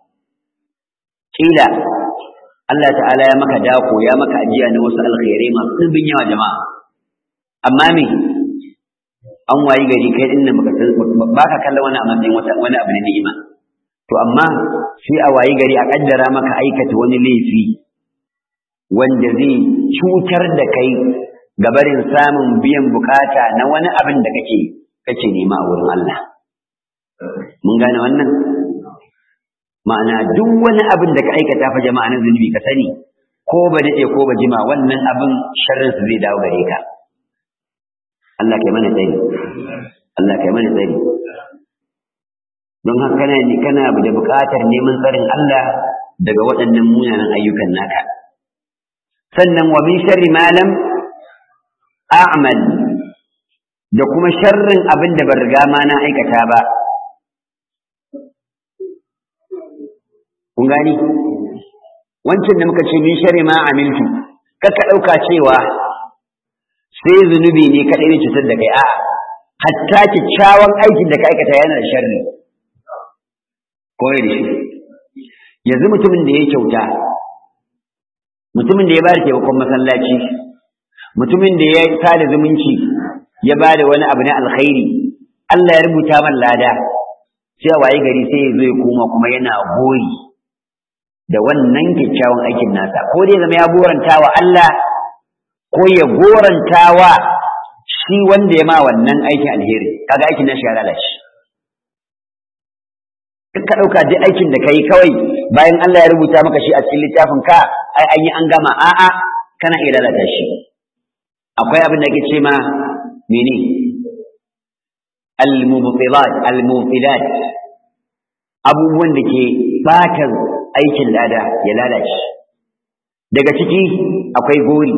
kila Allah ta'ala ya maka dako ya maka ajiya na wasu alkhairai masu ɗimbin yawa jama'a amma me an wayi gari kai din nan baka kallon wani a matsayin wani abu na ni'ima to amma sai a wayi gari a kaddara maka aikata wani laifi wanda zai cutar da kai gabarin samun biyan bukata na wani abin da kake kake nema a wurin Allah mun gane wannan ma'ana duk wani abin da ka aikata fa jama'a na zunubi ka sani ko ba daɗe ko ba jima wannan abin sharrin su zai dawo gare ka Allah kai mana tsari Allah kai mana tsari don haka kana kana da buƙatar neman tsarin Allah daga waɗannan munanan ayyukan naka sannan wa min sharri ma lam a'mal da kuma sharrin abin da ban riga ma na aikata ba kun gani wancan da muka ce min sharri ma amiltu kaka ɗauka cewa sai zunubi ne kaɗai ne cutar da kai a hatta kyakkyawan aikin da ka aikata yana da sharri koyar da shi yanzu mutumin da ya kyauta mutumin da ya bada taimakon masallaci mutumin da ya sada zumunci ya bada wani abu na alkhairi Allah ya rubuta man lada sai a waye gari sai ya zo ya koma kuma yana gori da wannan kyakkyawan aikin nasa ko dai zama ya goranta wa Allah ko ya goranta wa shi wanda ya ma wannan aikin alheri kaga aikin nashi ya lalace ka ɗauka duk aikin da ka yi kawai bayan Allah ya rubuta maka shi a cikin littafin ka ai an yi an gama a'a kana iya lalata shi akwai abin da ake ce ma mene al-mubtilat al-mubtilat abubuwan da ke bata aikin lada ya lalace daga ciki akwai gori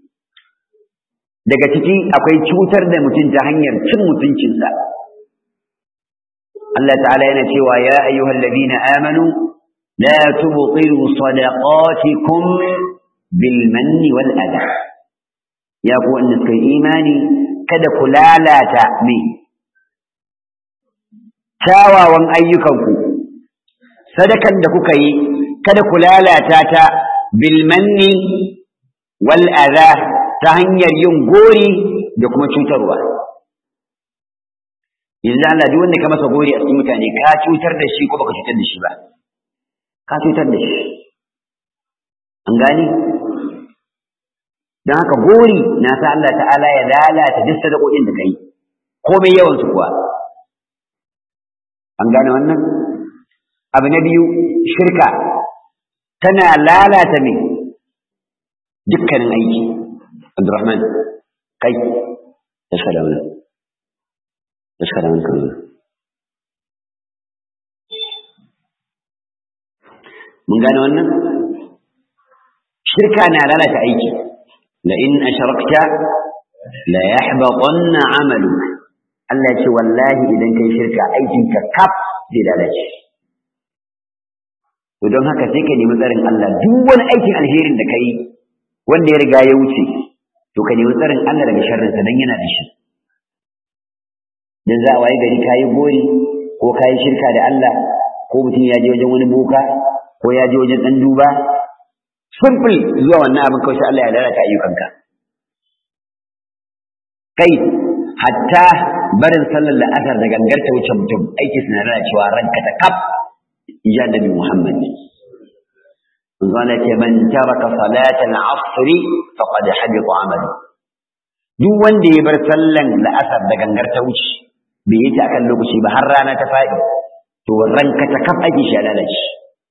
daga ciki akwai cutar da mutum ta hanyar cin mutuncinsa Allah ta'ala yana cewa ya ayyuhal ladina amanu la tubtilu sadaqatikum bil manni wal adha ya ku wanda suka yi imani kada ku lalata me kyawawan ayyukanku sadakan da kuka yi kada ku lalata ta bil manni wal adha ta hanyar yin gori da kuma cutarwa yanzu Allah duk wanda ka masa gori a cikin mutane ka cutar da shi ko baka cutar da shi ba ka cutar da shi an gani don haka gori na sa Allah ta'ala ya lalata duk sadakokin da kai komai yawan su kuwa an gane wannan abu na biyu shirka tana lalata mai dukkanin aiki Abdurrahman kai tashi da wannan tashi da wannan mun gane wannan shirka na lalata aiki la in ashrakta la yahbatanna amaluk Allah ya ce wallahi idan kai shirka aikinka kaf zai lalace to don haka sai ka nemi tsarin Allah duk wani aikin alherin da kai wanda ya riga ya wuce to ka nemi tsarin Allah daga sharrinsa dan yana da shi dan za a waye gari kayi gori ko kayi shirka da Allah ko mutum ya je wajen wani boka ko ya je wajen dan duba simple zuwa wannan abin kawai Allah ya lalata ayyukanka kai hatta barin sallar la'asar da gangar ta wuce mutum aiki suna lalacewa ranka ta kaf ya nabi Muhammad قال من ترك صلاة العصر فقد حبط عمله duk wanda ya bar sallan la'asar da gangar ta wuce bai yi ta akan lokaci ba har rana ta faɗi to ranka ta kaf ake shi lalace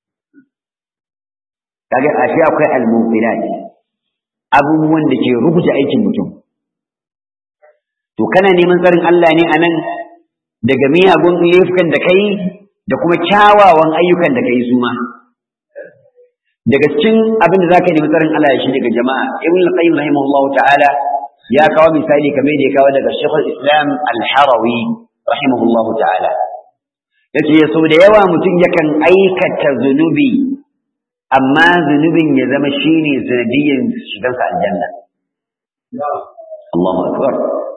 kaga ashe akwai al-mufilat abubuwan da ke rubuta aikin mutum to kana neman tsarin Allah ne anan daga miyagun laifukan da kai da kuma kyawawan ayyukan da kai su ma daga cikin abin da zaka nemi tsarin Allah shi daga jama'a ibn al-qayyim rahimahullah ta'ala ya kawo misali kamar da ya kawo daga Sheikhul Islam Al-Harawi rahimahullah ta'ala yace sau da yawa mutum yakan aikata zunubi amma zunubin ya zama shine sanadiyyar shigansa aljanna Allahu akbar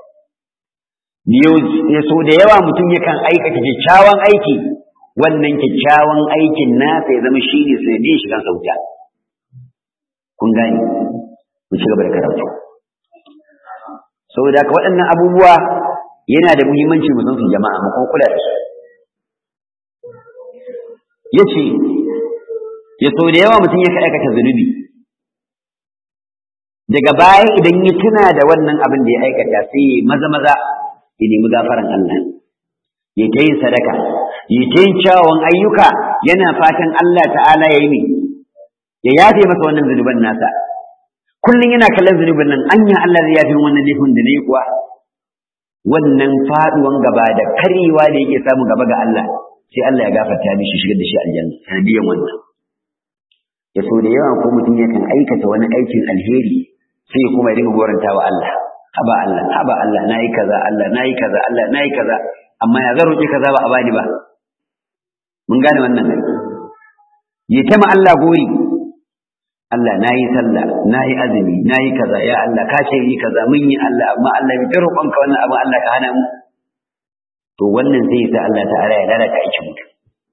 ya sau da yawa mutum yakan aikata kyakkyawan aiki wannan kyakkyawan aikin nasa ya zama shi ne sanadiyar shigan sauta kun gane mu ci gaba da karatu saboda haka waɗannan abubuwa yana da muhimmanci mu san su jama'a mu kuma kula da su yace ya sau da yawa mutum ya aikata zunubi daga baya idan ya tuna da wannan abin da ya aikata sai ya maza maza ya nemi gafaran Allah ya ta yin sadaka ya ta yin kyawun ayyuka yana fatan Allah ta'ala ya yi ne ya yafe masa wannan zunuban nasa kullum yana kallon zunubin nan anya Allah zai yafe wannan laifin da na yi kuwa wannan faduwan gaba da karyewa da yake samu gaba ga Allah sai Allah ya gafarta mishi shigar da shi aljanna sanadiyan wannan ya so da yawa ko mutum yakan aikata wani aikin alheri sai kuma ya dinga goranta wa Allah haba Allah haba Allah nayi kaza Allah nayi kaza Allah nayi kaza amma ya zan roƙi kaza ba a bani ba mun gane wannan ya tama Allah gori Allah nayi sallah nayi azumi nayi kaza ya Allah ka ce yi kaza mun yi Allah amma Allah bai roƙon ka wannan abu Allah ka hana mu to wannan zai sa Allah ta'ala ya lalata aikin mutum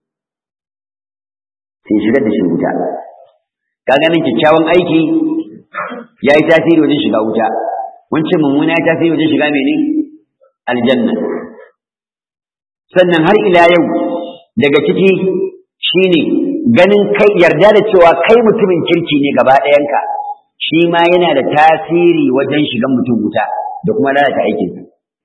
sai shigar da shi wuta ka ganin kyakkyawan aiki ya yi tasiri wajen shiga wuta wancan mummuna ya tasiri wajen shiga mene aljanna sannan har ila yau daga ciki shine ganin kai yarda da cewa kai mutumin kirki ne gaba ɗayanka shi ma yana da tasiri wajen shigan mutum wuta da kuma lalata aikinsa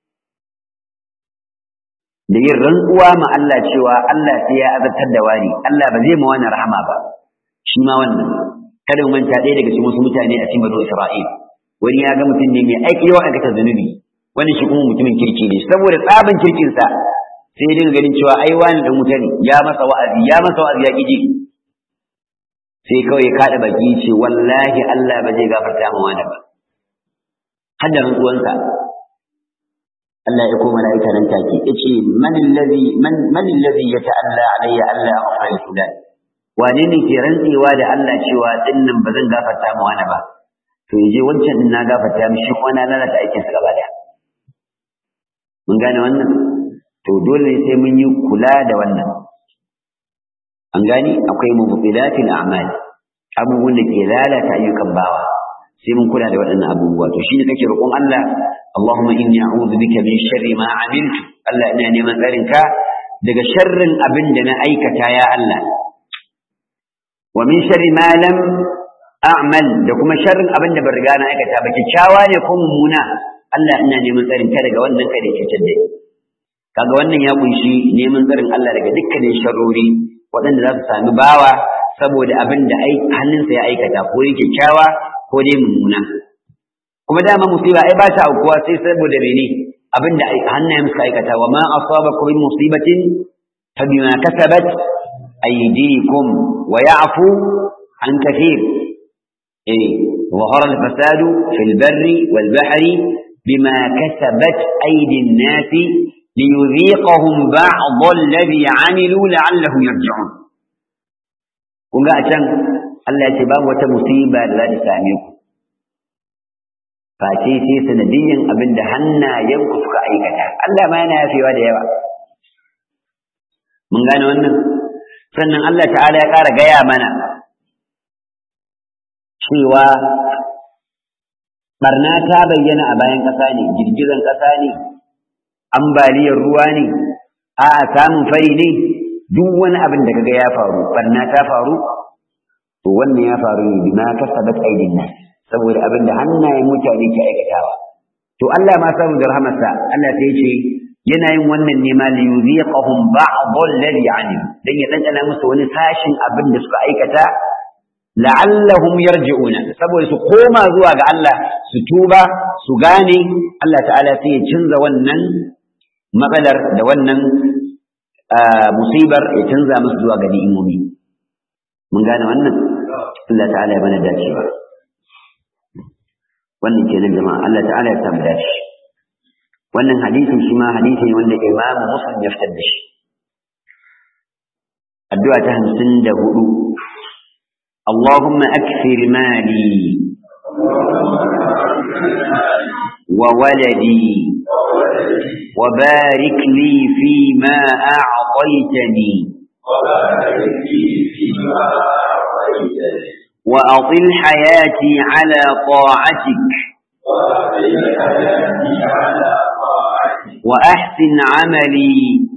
da yin rantsuwa ma Allah cewa Allah sai ya azabtar da wani Allah ba zai ma wani rahama ba shi ma wannan kada mu manta ɗaya daga cikin wasu mutane a cikin banu Isra'il wani ya ga mutum ne mai aiki yawan aikata zunubi wani shi kuma mutumin kirki ne saboda tsaban kirkinsa sai ya dinga ganin cewa ai wani dan wuta ne ya masa wa'azi ya masa wa'azi ya kiji sai kawai ya kada baki ce wallahi Allah ba zai gafarta ma wani ba har da rantsuwansa Allah ya koma mala'ika nan take yace man allazi man man allazi yata'alla alayya alla aghfara li fulan wane ne ke rantsewa da Allah cewa dinnan ba zan gafarta ma wani ba to yaje wancan din na gafarta mishi kuma na lalata aikinsa gaba daya mun gane wannan to dole ne sai mun yi kula da wannan an gani akwai mubtilatil a'mal abubuwan da ke lalata ayyukan bawa sai mun kula da waɗannan abubuwa to shine kake roƙon Allah Allahumma inni a'udhu bika min sharri ma amiltu Allah ina neman tsarin ka daga sharrin abin da na aikata ya Allah wa min sharri ma lam a'mal da kuma sharrin abin da ban riga na aikata ba kyakkyawa ne ko mummuna Allah ina neman tsarin ka daga wannan kada ya cutar da ni kaga wannan ya kunshi neman tsarin Allah daga dukkanin sharrori waɗanda za su sami bawa saboda abin da hannunsa ya aikata ko yake kyakkyawa ko dai mummuna kuma dama musiba ai ba ta aukuwa sai saboda mene abin da hannayen suka aikata wa ma asabakum min musibatin fa bima kasabat aydikum wa ya'fu an kathir eh ظهر الفساد في البر والبحر بما كسبت أيدي الناس ليذيقهم بعض الذي عملوا لعلهم يرجعون kun ga a can Allah ya ce babu wata musiba da za ta same ku face sai sanadiyyan abin da hannayenku suka aikata Allah ma yana yafewa da yawa mun gane wannan sannan Allah ta'ala ya ƙara gaya mana cewa barna ta bayyana a bayan ƙasa ne girgizan ƙasa ne ambaliyar ruwa ne a samun fari ne duk wani abin da kaga ya faru barna ta faru to wannan ya faru ne bima kasabat aidin nas saboda abin da hannayen mutane ke aikatawa to Allah ma samu da rahamarsa Allah sai ya ce yana yin wannan ne ma li yuziqahum ba'd alladhi alim dan ya dandana musu wani sashin abin da suka aikata la'allahum yarji'una saboda su koma zuwa ga Allah su tuba su gane Allah ta'ala sai ya canza wannan matsalar da wannan musibar ya canza musu zuwa ga ni'imomi mun gane wannan Allah ta'ala ya bana dacewa wannan kenan jama'a Allah ta'ala ya samu dace wannan hadisin shi ma hadisi ne wanda Imam Muslim ya fitar da shi addu'a ta 54 اللهم أكثر مالي وولدي وبارك لي فيما أعطيتني وأطل حياتي على طاعتك وأحسن عملي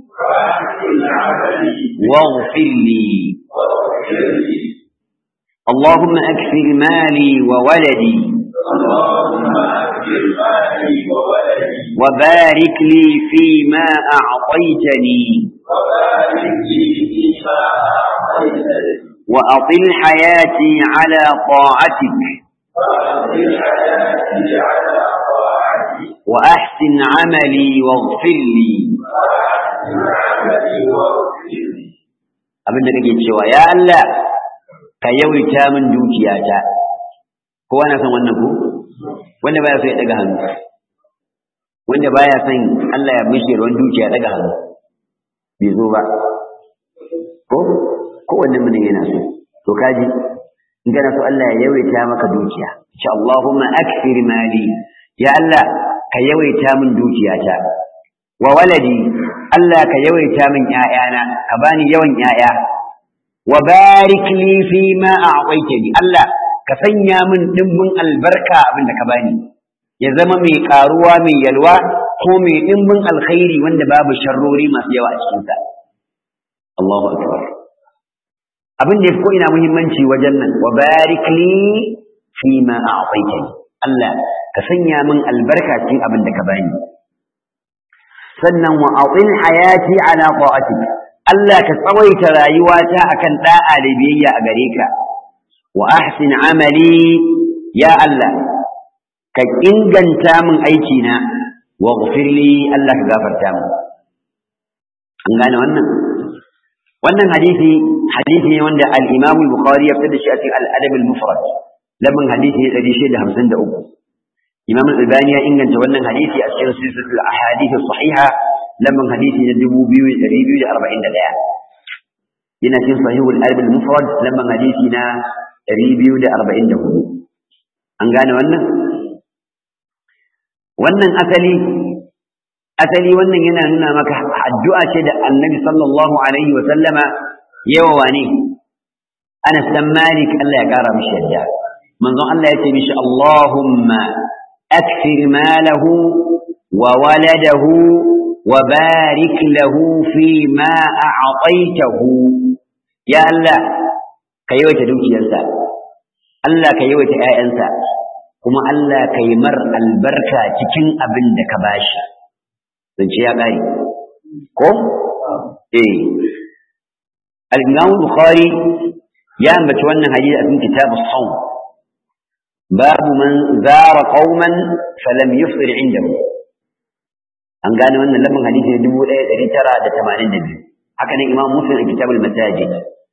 واغفر لي اللهم أكثر مالي وولدي وبارك لي فيما أعطيتني وأطل حياتي على طاعتك وأحسن عملي واغفر لي abin da kake cewa ya Allah ka yawaita min dukiyata kowa na son wannan ko wanda baya so ya daga hannu wanda baya son Allah ya mishi ruwan dukiya daga hannu bai zo ba ko kowanne mutum yana so to kaji in kana so Allah ya yawaita maka dukiya insha Allahumma akthir mali ya Allah ka yawaita min dukiyata wa waladi Allah ka yawaita min ƴaƴana ka bani yawan ƴaƴa wa barik li fi ma a'taytani Allah ka sanya min dimbin albarka abinda ka bani ya zama mai karuwa mai yalwa ko mai dimbin alkhairi wanda babu sharrori masu yawa a cikin sa Allahu akbar abin da ko ina muhimmanci wajen nan wa barik li fi ma a'taytani Allah ka sanya min albarka cikin abin da ka bani sannan wa a'til hayati ala ta'atik Allah ka tsawaita rayuwata akan da'a da biyayya a gare ka wa ahsin amali ya Allah ka inganta min aiki na wa ghfirli Allah ka gafarta min an gane wannan wannan hadisi hadisi ne wanda al-Imam al-Bukhari ya fitar da shi a cikin al-Adab al-Mufrad lamun hadisi ne 653 Imam al-Albani ya inganta wannan hadisi a cikin silsilatul ahadith as-sahiha lamun hadisi na 2241 yana cikin sahihul Adab al-Mufrad lamun hadisi na 244 an gane wannan wannan asali asali wannan yana nuna maka addu'a ce da annabi sallallahu alaihi wa sallama yawa wane Anas dan Malik Allah ya kara mishi yadda manzon Allah ya ce mishi Allahumma akthir malahu wa waladahu wa barik lahu fi ma a'taytahu ya Allah ka yawaita dukiyarsa Allah ka yawaita ƴaƴansa kuma Allah ka yi mar albarka cikin abin da ka bashi zance ya ƙare ko eh al-Imam Bukhari ya ambaci wannan hadisi a cikin kitab as-sawm babu man zara qauman falam yufṭir indahu an gane wannan lafin hadisi ne 1982 haka nan Imam Muslim a kitab al-Masajid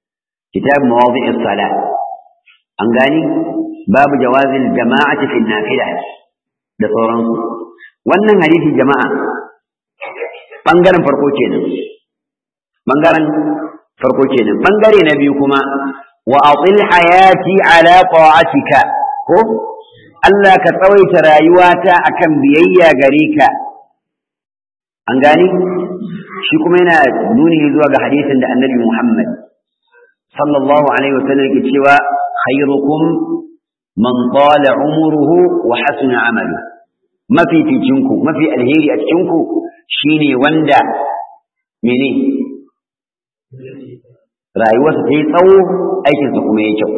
kitab mawadi'is salat an gani babu jawazil jama'ati fi nafila da sauransu wannan hadisi jama'a bangaren farko kenan bangaren farko kenan bangare na biyu kuma wa atil hayati ala ta'atika ko Allah ka tsawaita rayuwata akan biyayya gare ka an gani shi kuma yana nuni zuwa ga hadisin da annabi Muhammad sallallahu alaihi wasallam yake cewa khairukum man tala umruhu wa hasuna amalu mafi ficinku mafi alheri a cikinku shine wanda mene rayuwarsa ta yi tsawo aikinsa kuma ya kyau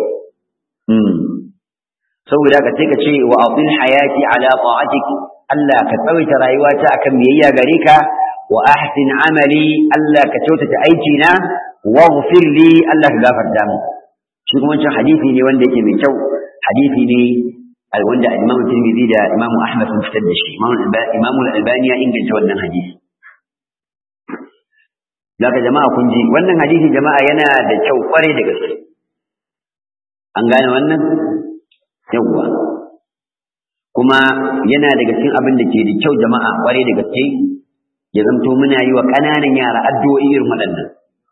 saboda ka sai ka ce wa atil hayati ala ta'atik Allah ka tsawaita rayuwata akan biyayya gare ka wa ahsin amali Allah ka kyautata aiki na waghfir li Allah ka gafarta mu shi kuma wancan hadisi ne wanda yake mai kyau hadisi ne wanda Imam Tirmidhi da Imam Ahmad sun fitar da shi Imam Al-Albani ya inganta wannan hadisi Zaka jama'a kun ji wannan hadisi jama'a yana da kyau kwarai da gaske an gane wannan yawwa kuma yana daga cikin abin da ke da kyau jama'a kwarai da gaske ya zamto muna yi wa ƙananan yara addu'o'i irin waɗannan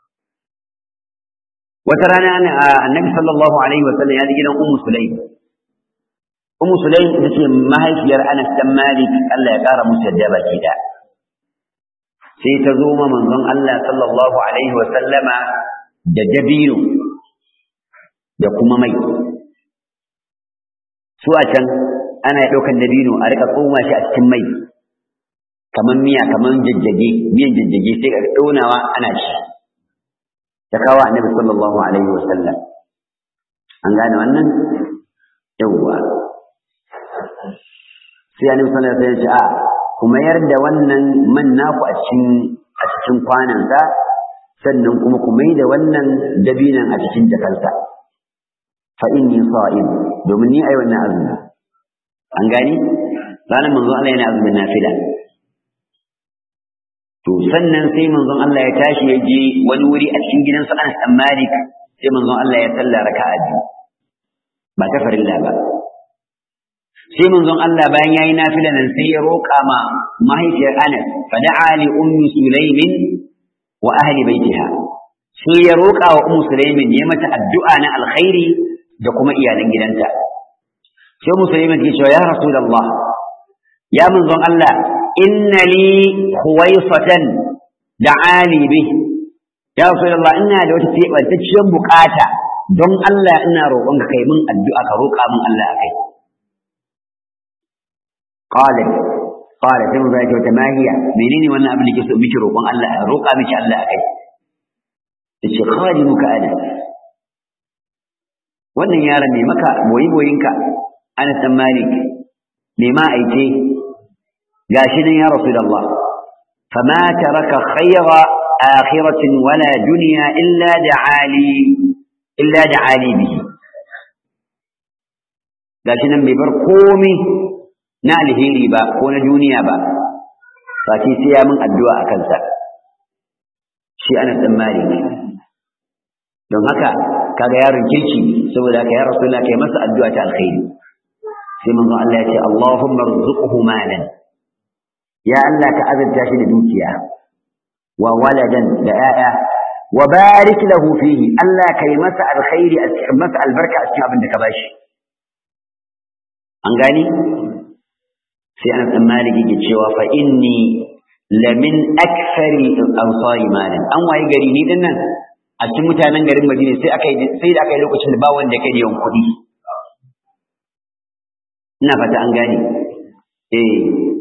wata rana annabi sallallahu alaihi wasallam ya ji gidan ummu sulaim ummu sulaim ita ce mahaifiyar anas dan malik Allah ya ƙara musu yadda baki da sai ta zo ma manzon Allah sallallahu alaihi wasallama da dabino da kuma mai su a can ana ɗaukan dabino a rika tsoma shi a cikin mai kamar miya kamar jajjage miyan jajjage sai ka ɗaunawa ana ci ta kawo annabi sallallahu alaihi wa sallam an gane wannan yawwa sai annabi sallallahu alaihi wa sallam ya ce a kuma yarda wannan man naku a cikin a cikin kwanansa sannan kuma ku mai da wannan dabinan a cikin jakarta fa inni sa'im domin ni ai wannan azumi an gani ranar manzon Allah yana azumin nafila to sannan sai manzon Allah ya tashi ya je wani wuri a cikin gidansa Anas dan Malik sai manzon Allah ya salla raka'a biyu ba ta farilla ba sai manzon Allah bayan yayi nafila nan sai ya roƙa ma mahaifiyar Anas fa da'a li ummi Sulaimin wa ahli baitiha sai ya roƙa wa ummu Sulaimin ya mata addu'a na alkhairi da kuma iyalan gidanta sai ummu Sulaimin ke cewa ya rasulullah ya manzon Allah inna li khuwaisatan da'ali bih ya rasulullah ina da wata tebantacciyar bukata don Allah ina roƙon ka kai min addu'a ka roƙa min Allah akai qalat qala sai mun zai ta ma hiya menene wannan abin da ke so miki roƙon Allah roƙa miki Allah akai yace khadimuka ana wannan yaron ne maka boyi boyinka ana san malik me ma aice gashi nan ya rasulullah fama taraka khayra akhiratin wala dunya illa da'ali illa da'ali bihi gashi nan bai bar komai na alheri ba ko na duniya ba fati sai ya min addu'a a kansa shi ana dan malik don haka kaga yaron kirki saboda haka ya rasulullah kai masa addu'a ta alkhairi sai manzon Allah ya ce Allahumma rzuqhu malan ya Allah ka azurta shi da dukiya wa waladan da 'ya'ya wa barik lahu fihi Allah kai masa alkhairi a cikin masa albarka a cikin abin da ka bashi an gani sai an san maliki ke cewa fa inni lamin akthari ansari malan an waye gari ni din nan a cikin mutanen garin Madina sai aka sai da aka yi lokacin da ba wanda kai yawan kuɗi ina fata an gane eh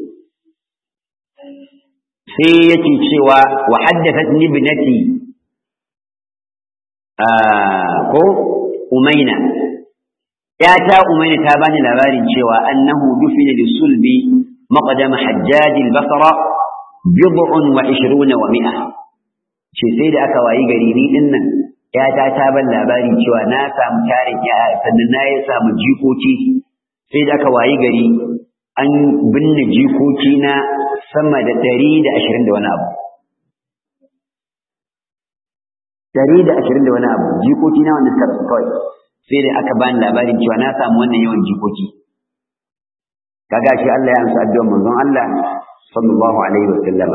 sai yake cewa wa haddathatni ibnati ko umaina yata umaina ta bani labarin cewa annahu dufina bi sulbi maqdam hajjaj al-basra bid'un wa 20 wa mi'a ce sai da aka wayi gari ni din nan yata ta ban labarin cewa na samu tarin ya sannan na ya samu jikoki sai da aka wayi gari an binne jikoki na sama da ɗari da ashirin da wani abu dari da ashirin da wani abu jikoki na wanda suka rasu kawai sai dai aka bani labarin cewa na samu wannan yawan jikoki kaga shi Allah ya amsa addu'ar manzon Allah sallallahu alaihi wa sallama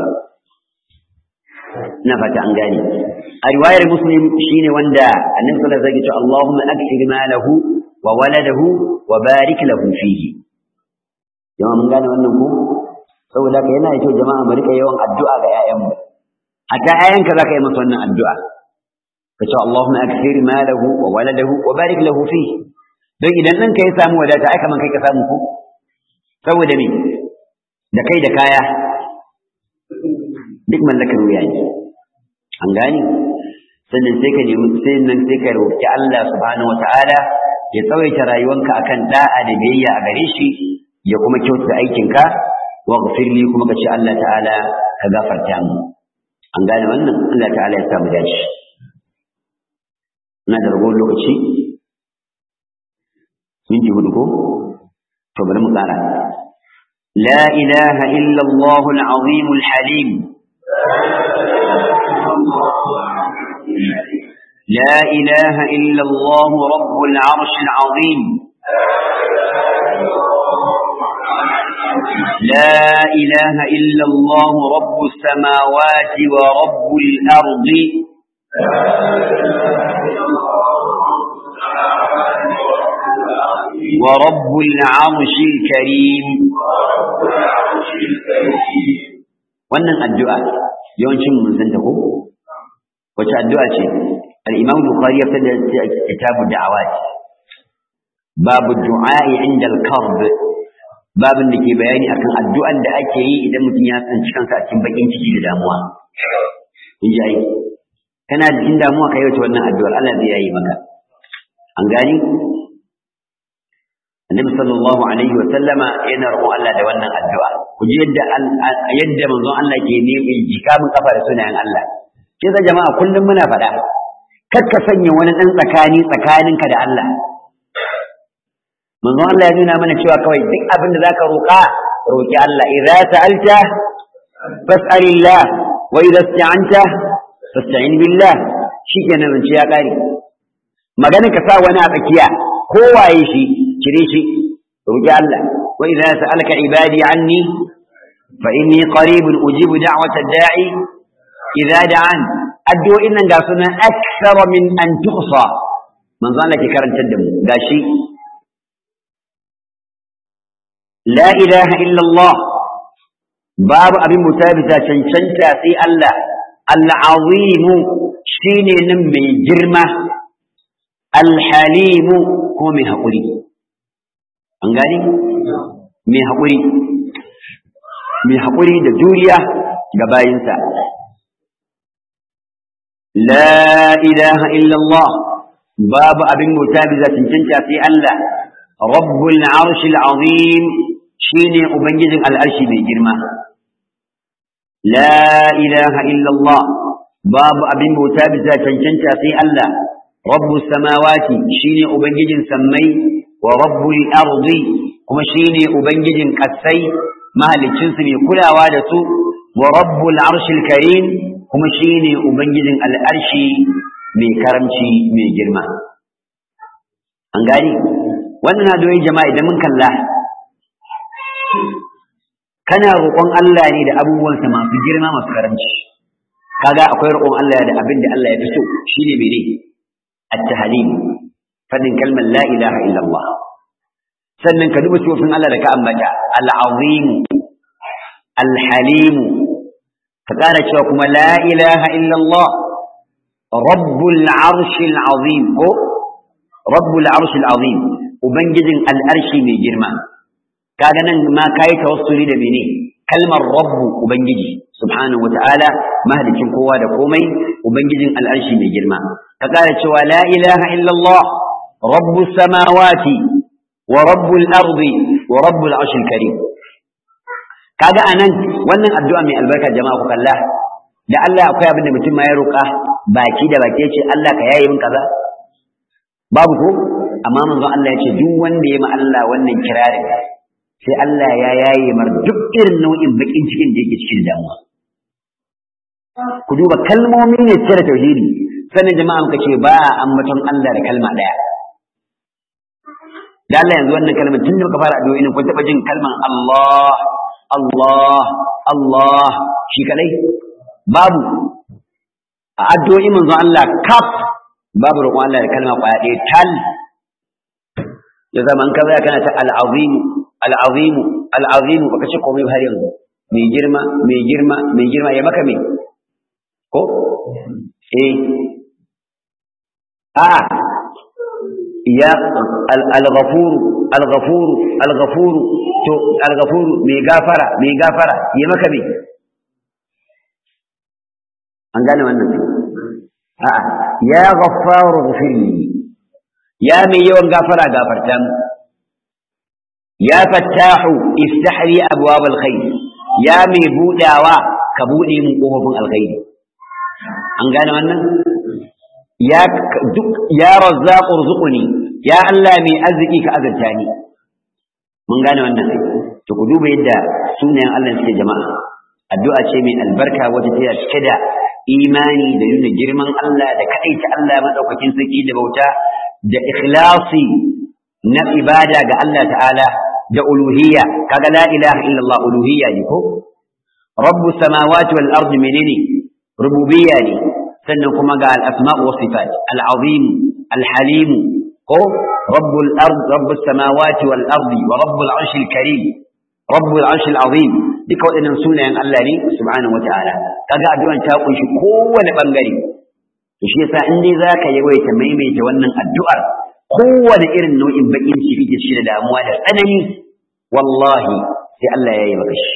ina fata an gane a riwayar muslim shine wanda annabi sallallahu alaihi wasallam ya ce Allahumma akthir malahu wa waladahu wa barik lahu fihi jama'a mun gane wannan ko saboda ka yana da kyau jama'a mu rika yawan addu'a ga ƴaƴanmu hatta ƴaƴanka zaka yi masa wannan addu'a ka ce Allahumma akthir malahu wa waladahu wa barik lahu fihi don idan ɗanka ya samu wadata ai kaman kai ka samu ko saboda me da kai da kaya duk mallakar wuya ne an gane sannan sai ka nemi sai nan sai ka roki Allah subhanahu wataala ya tsawaita rayuwanka akan da'a da biyayya a gare shi ya kuma kyautata aikinka waghfir li kuma kace Allah ta'ala ka gafarta mu an gane wannan Allah ta'ala ya sa mu dace ina da ragon lokaci minti hudu ko to bari mu kara لا إله إلا الله العظيم الحليم لا إله إلا الله رب العرش العظيم لا إله إلا الله رب السماوات ورب الأرض ورب العرش الكريم wannan addu'a yawancin mun san ta ko wace addu'a ce al-Imam Bukhari ya fada ta kitabu da'awat babu du'a'i inda al-karb babin da ke bayani akan addu'an da ake yi idan mutum ya tsanci kansa a cikin bakin ciki da damuwa in ji aiki kana da cikin damuwa ka yi wata wannan addu'ar Allah zai yayi maka an gani annabi sallallahu alaihi wa sallama yana roƙon Allah da wannan addu'a ku ji yadda yadda manzon Allah ke neman jikamin kafa da sunayen Allah kin san jama'a kullum muna faɗa kar ka sanya wani ɗan tsakani tsakaninka da Allah manzon Allah ya nuna mana cewa kawai duk abin da zaka roƙa roƙi Allah idza sa'alta fas'alillah wa idza ista'anta fasta'in billah shikenan zance ya ƙare maganin ka sa wani a tsakiya ko waye shi cire shi roƙi Allah wa idza sa'alaka ibadi anni fa inni qaribun ujibu da'wata da'i idza da'an addu'o'in nan ga sunan akthara min an tuhsa manzo Allah ke karantar da mu gashi la ilaha illa Allah babu abin mutabita cancanta sai Allah al-azim shine nan mai girma al-halim ko mai haƙuri an gani mai haƙuri mai haƙuri da juriya ga bayinsa la ilaha illallah babu abin mutabiza cancanta sai Allah rabbul arshil azim shine ubangijin al'arshi mai girma la ilaha illallah babu abin mutabiza cancanta sai Allah rabbus samawati shine ubangijin sammai wa rabbul ardi kuma shine ubangijin kasai mahalicin su mai kulawa da su wa rabbul arshil karim kuma shine ubangijin al'arshi mai karamci mai girma an gani wannan adoyi jama'a idan mun kalla kana roƙon Allah ne da abubuwansa masu girma masu karamci kaga akwai roƙon Allah da abin da Allah ya fi so shine mene at-tahlim fadin kalmar la ilaha illallah sannan ka duba sifofin Allah da ka ambata al-azim al-halim ka ƙara cewa kuma la ilaha illallah rabbul arshil azim ko rabbul arshil azim ubangijin al'arshi mai girma kaga nan ma kai tawassuli da mene kalmar rabbu ubangiji subhanahu wata'ala mahalicin kowa da komai ubangijin al'arshi mai girma ka ƙara cewa la ilaha illallah rabbus samawati wa rabbul ardi wa rabbul arshil karim kaga anan wannan addu'a mai albarka jama'a ku kalla da Allah akwai abin da mutum ma ya roƙa baki da baki ya ce Allah ka yaye min kaza babu ko amma manzon Allah ya ce duk wanda ya ma Allah wannan kirarin sai Allah ya yaye mar duk irin nau'in bakin cikin da yake cikin damuwa ku duba kalmomi ne cire tauhidi sannan jama'a muka ce ba a ambaton Allah da kalma ɗaya da Allah yanzu wannan kalmar tun da muka fara addu'o'i ne kun taɓa jin kalmar Allah Allah Allah shi kadai babu a addu'o'i manzo Allah kaf babu roƙon Allah da kalma ƙwaya ɗaya tal ya zama an kaza kana ta al-azim al-azim al-azim baka ce komai har yanzu mai girma mai girma mai girma ya maka me ko eh a'a ya al-ghafur al-ghafur al-ghafur to al-ghafur mai gafara mai gafara ya maka me an gane wannan a'a ya ghaffaru ghfirli ya mai yawan gafara gafarta mu ya fattahu iftah li abwab alkhair ya mai budawa ka bude mu kofofin alkhairi an gane wannan ya duk ya razzaq urzuqni ya Allah mai arziki ka azurta ni mun gane wannan to ku duba yadda sunayen Allah suke jama'a addu'a ce mai albarka wata ta cike da imani da nuna girman Allah da kaɗaita Allah madaukakin sarki da bauta da ikhlasi na ibada ga Allah ta'ala da uluhiyya kaga la ilaha illallah uluhiyya ne ko rabbus samawati wal ardi menene rububiyya ne sannan kuma ga al asma' wa sifat al azim al halim ko rabbul ard rabbus samawati wal ardi wa rabbul arshil karim rabbul arshil azim duka waɗannan sunayen Allah ne subhanahu wa ta'ala kaga addu'an ta kunshi kowane bangare to shi yasa in dai zaka yawaita maimaita wannan addu'ar kowane irin nau'in bakin ciki da shi da damuwa da tsanani wallahi sai Allah ya yi maka shi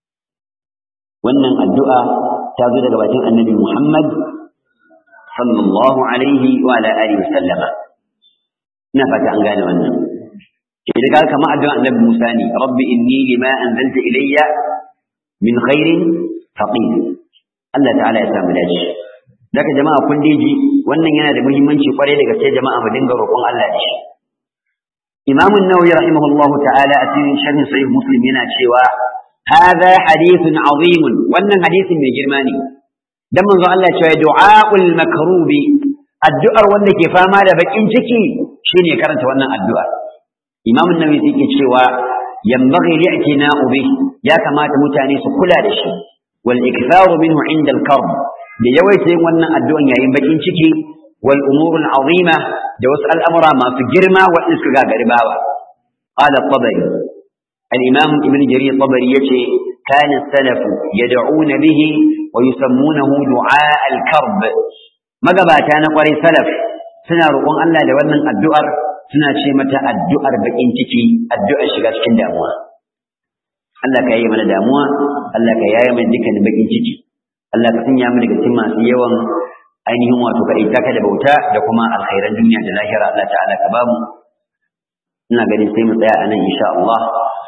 wannan addu'a ta zo daga bakin annabi Muhammad sallallahu alaihi wa ala alihi sallama ina fata an gane wannan idan ka kama addu'a annabi Musa ne rabbi inni lima anzalta ilayya min khairin faqir Allah ta'ala ya samu dace daga jama'a kun ji wannan yana da muhimmanci kwarai da gaske jama'a mu dinga roƙon Allah da shi Imam an-Nawawi rahimahullahu ta'ala a cikin sharhin sahih Muslim yana cewa hadha hadithun azim wannan hadisin mai girma ne dan manzo Allah ya ce du'aul makrubi addu'ar wanda ke fama da bakin ciki shine karanta wannan addu'a Imam an-Nawawi yake cewa yanbaghi li'tina'u bih ya kamata mutane su kula da shi wal iktharu minhu 'inda al-karb da yawaita yin wannan addu'an yayin bakin ciki wal umurul azima da wasu al'amura masu girma waɗanda suka gagari bawa qala tabari al-imam ibn jarir tabari yace kana salaf yad'una bihi wa yusammunahu du'a al-karb magabata na kwarai salaf suna roƙon Allah da wannan addu'ar suna ce mata addu'ar bakin ciki addu'ar shiga cikin damuwa Allah ka yaye mana damuwa Allah ka yaye mana dukkanin bakin ciki Allah ka sanya mu daga cikin masu yawan ainihin wato ka ita ka da bauta da kuma alkhairan duniya da lahira Allah ta'ala ka bamu ina ganin sai mu tsaya a nan insha Allah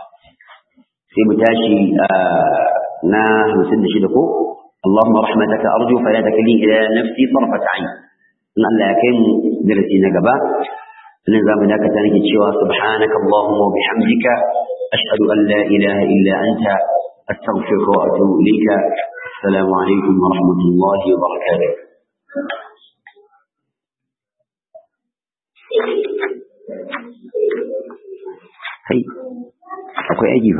sai mu tashi na hamsin da shida ko اللهم رحمتك أرجو فلا تكلني إلى نفسي طرفة عين إن الله يكين درسي نقبا نظام ذاك تانك سبحانك اللهم وبحمدك أشهد أن لا إله إلا أنت أستغفرك وأتوب إليك السلام عليكم ورحمة الله وبركاته هي أكو أجيب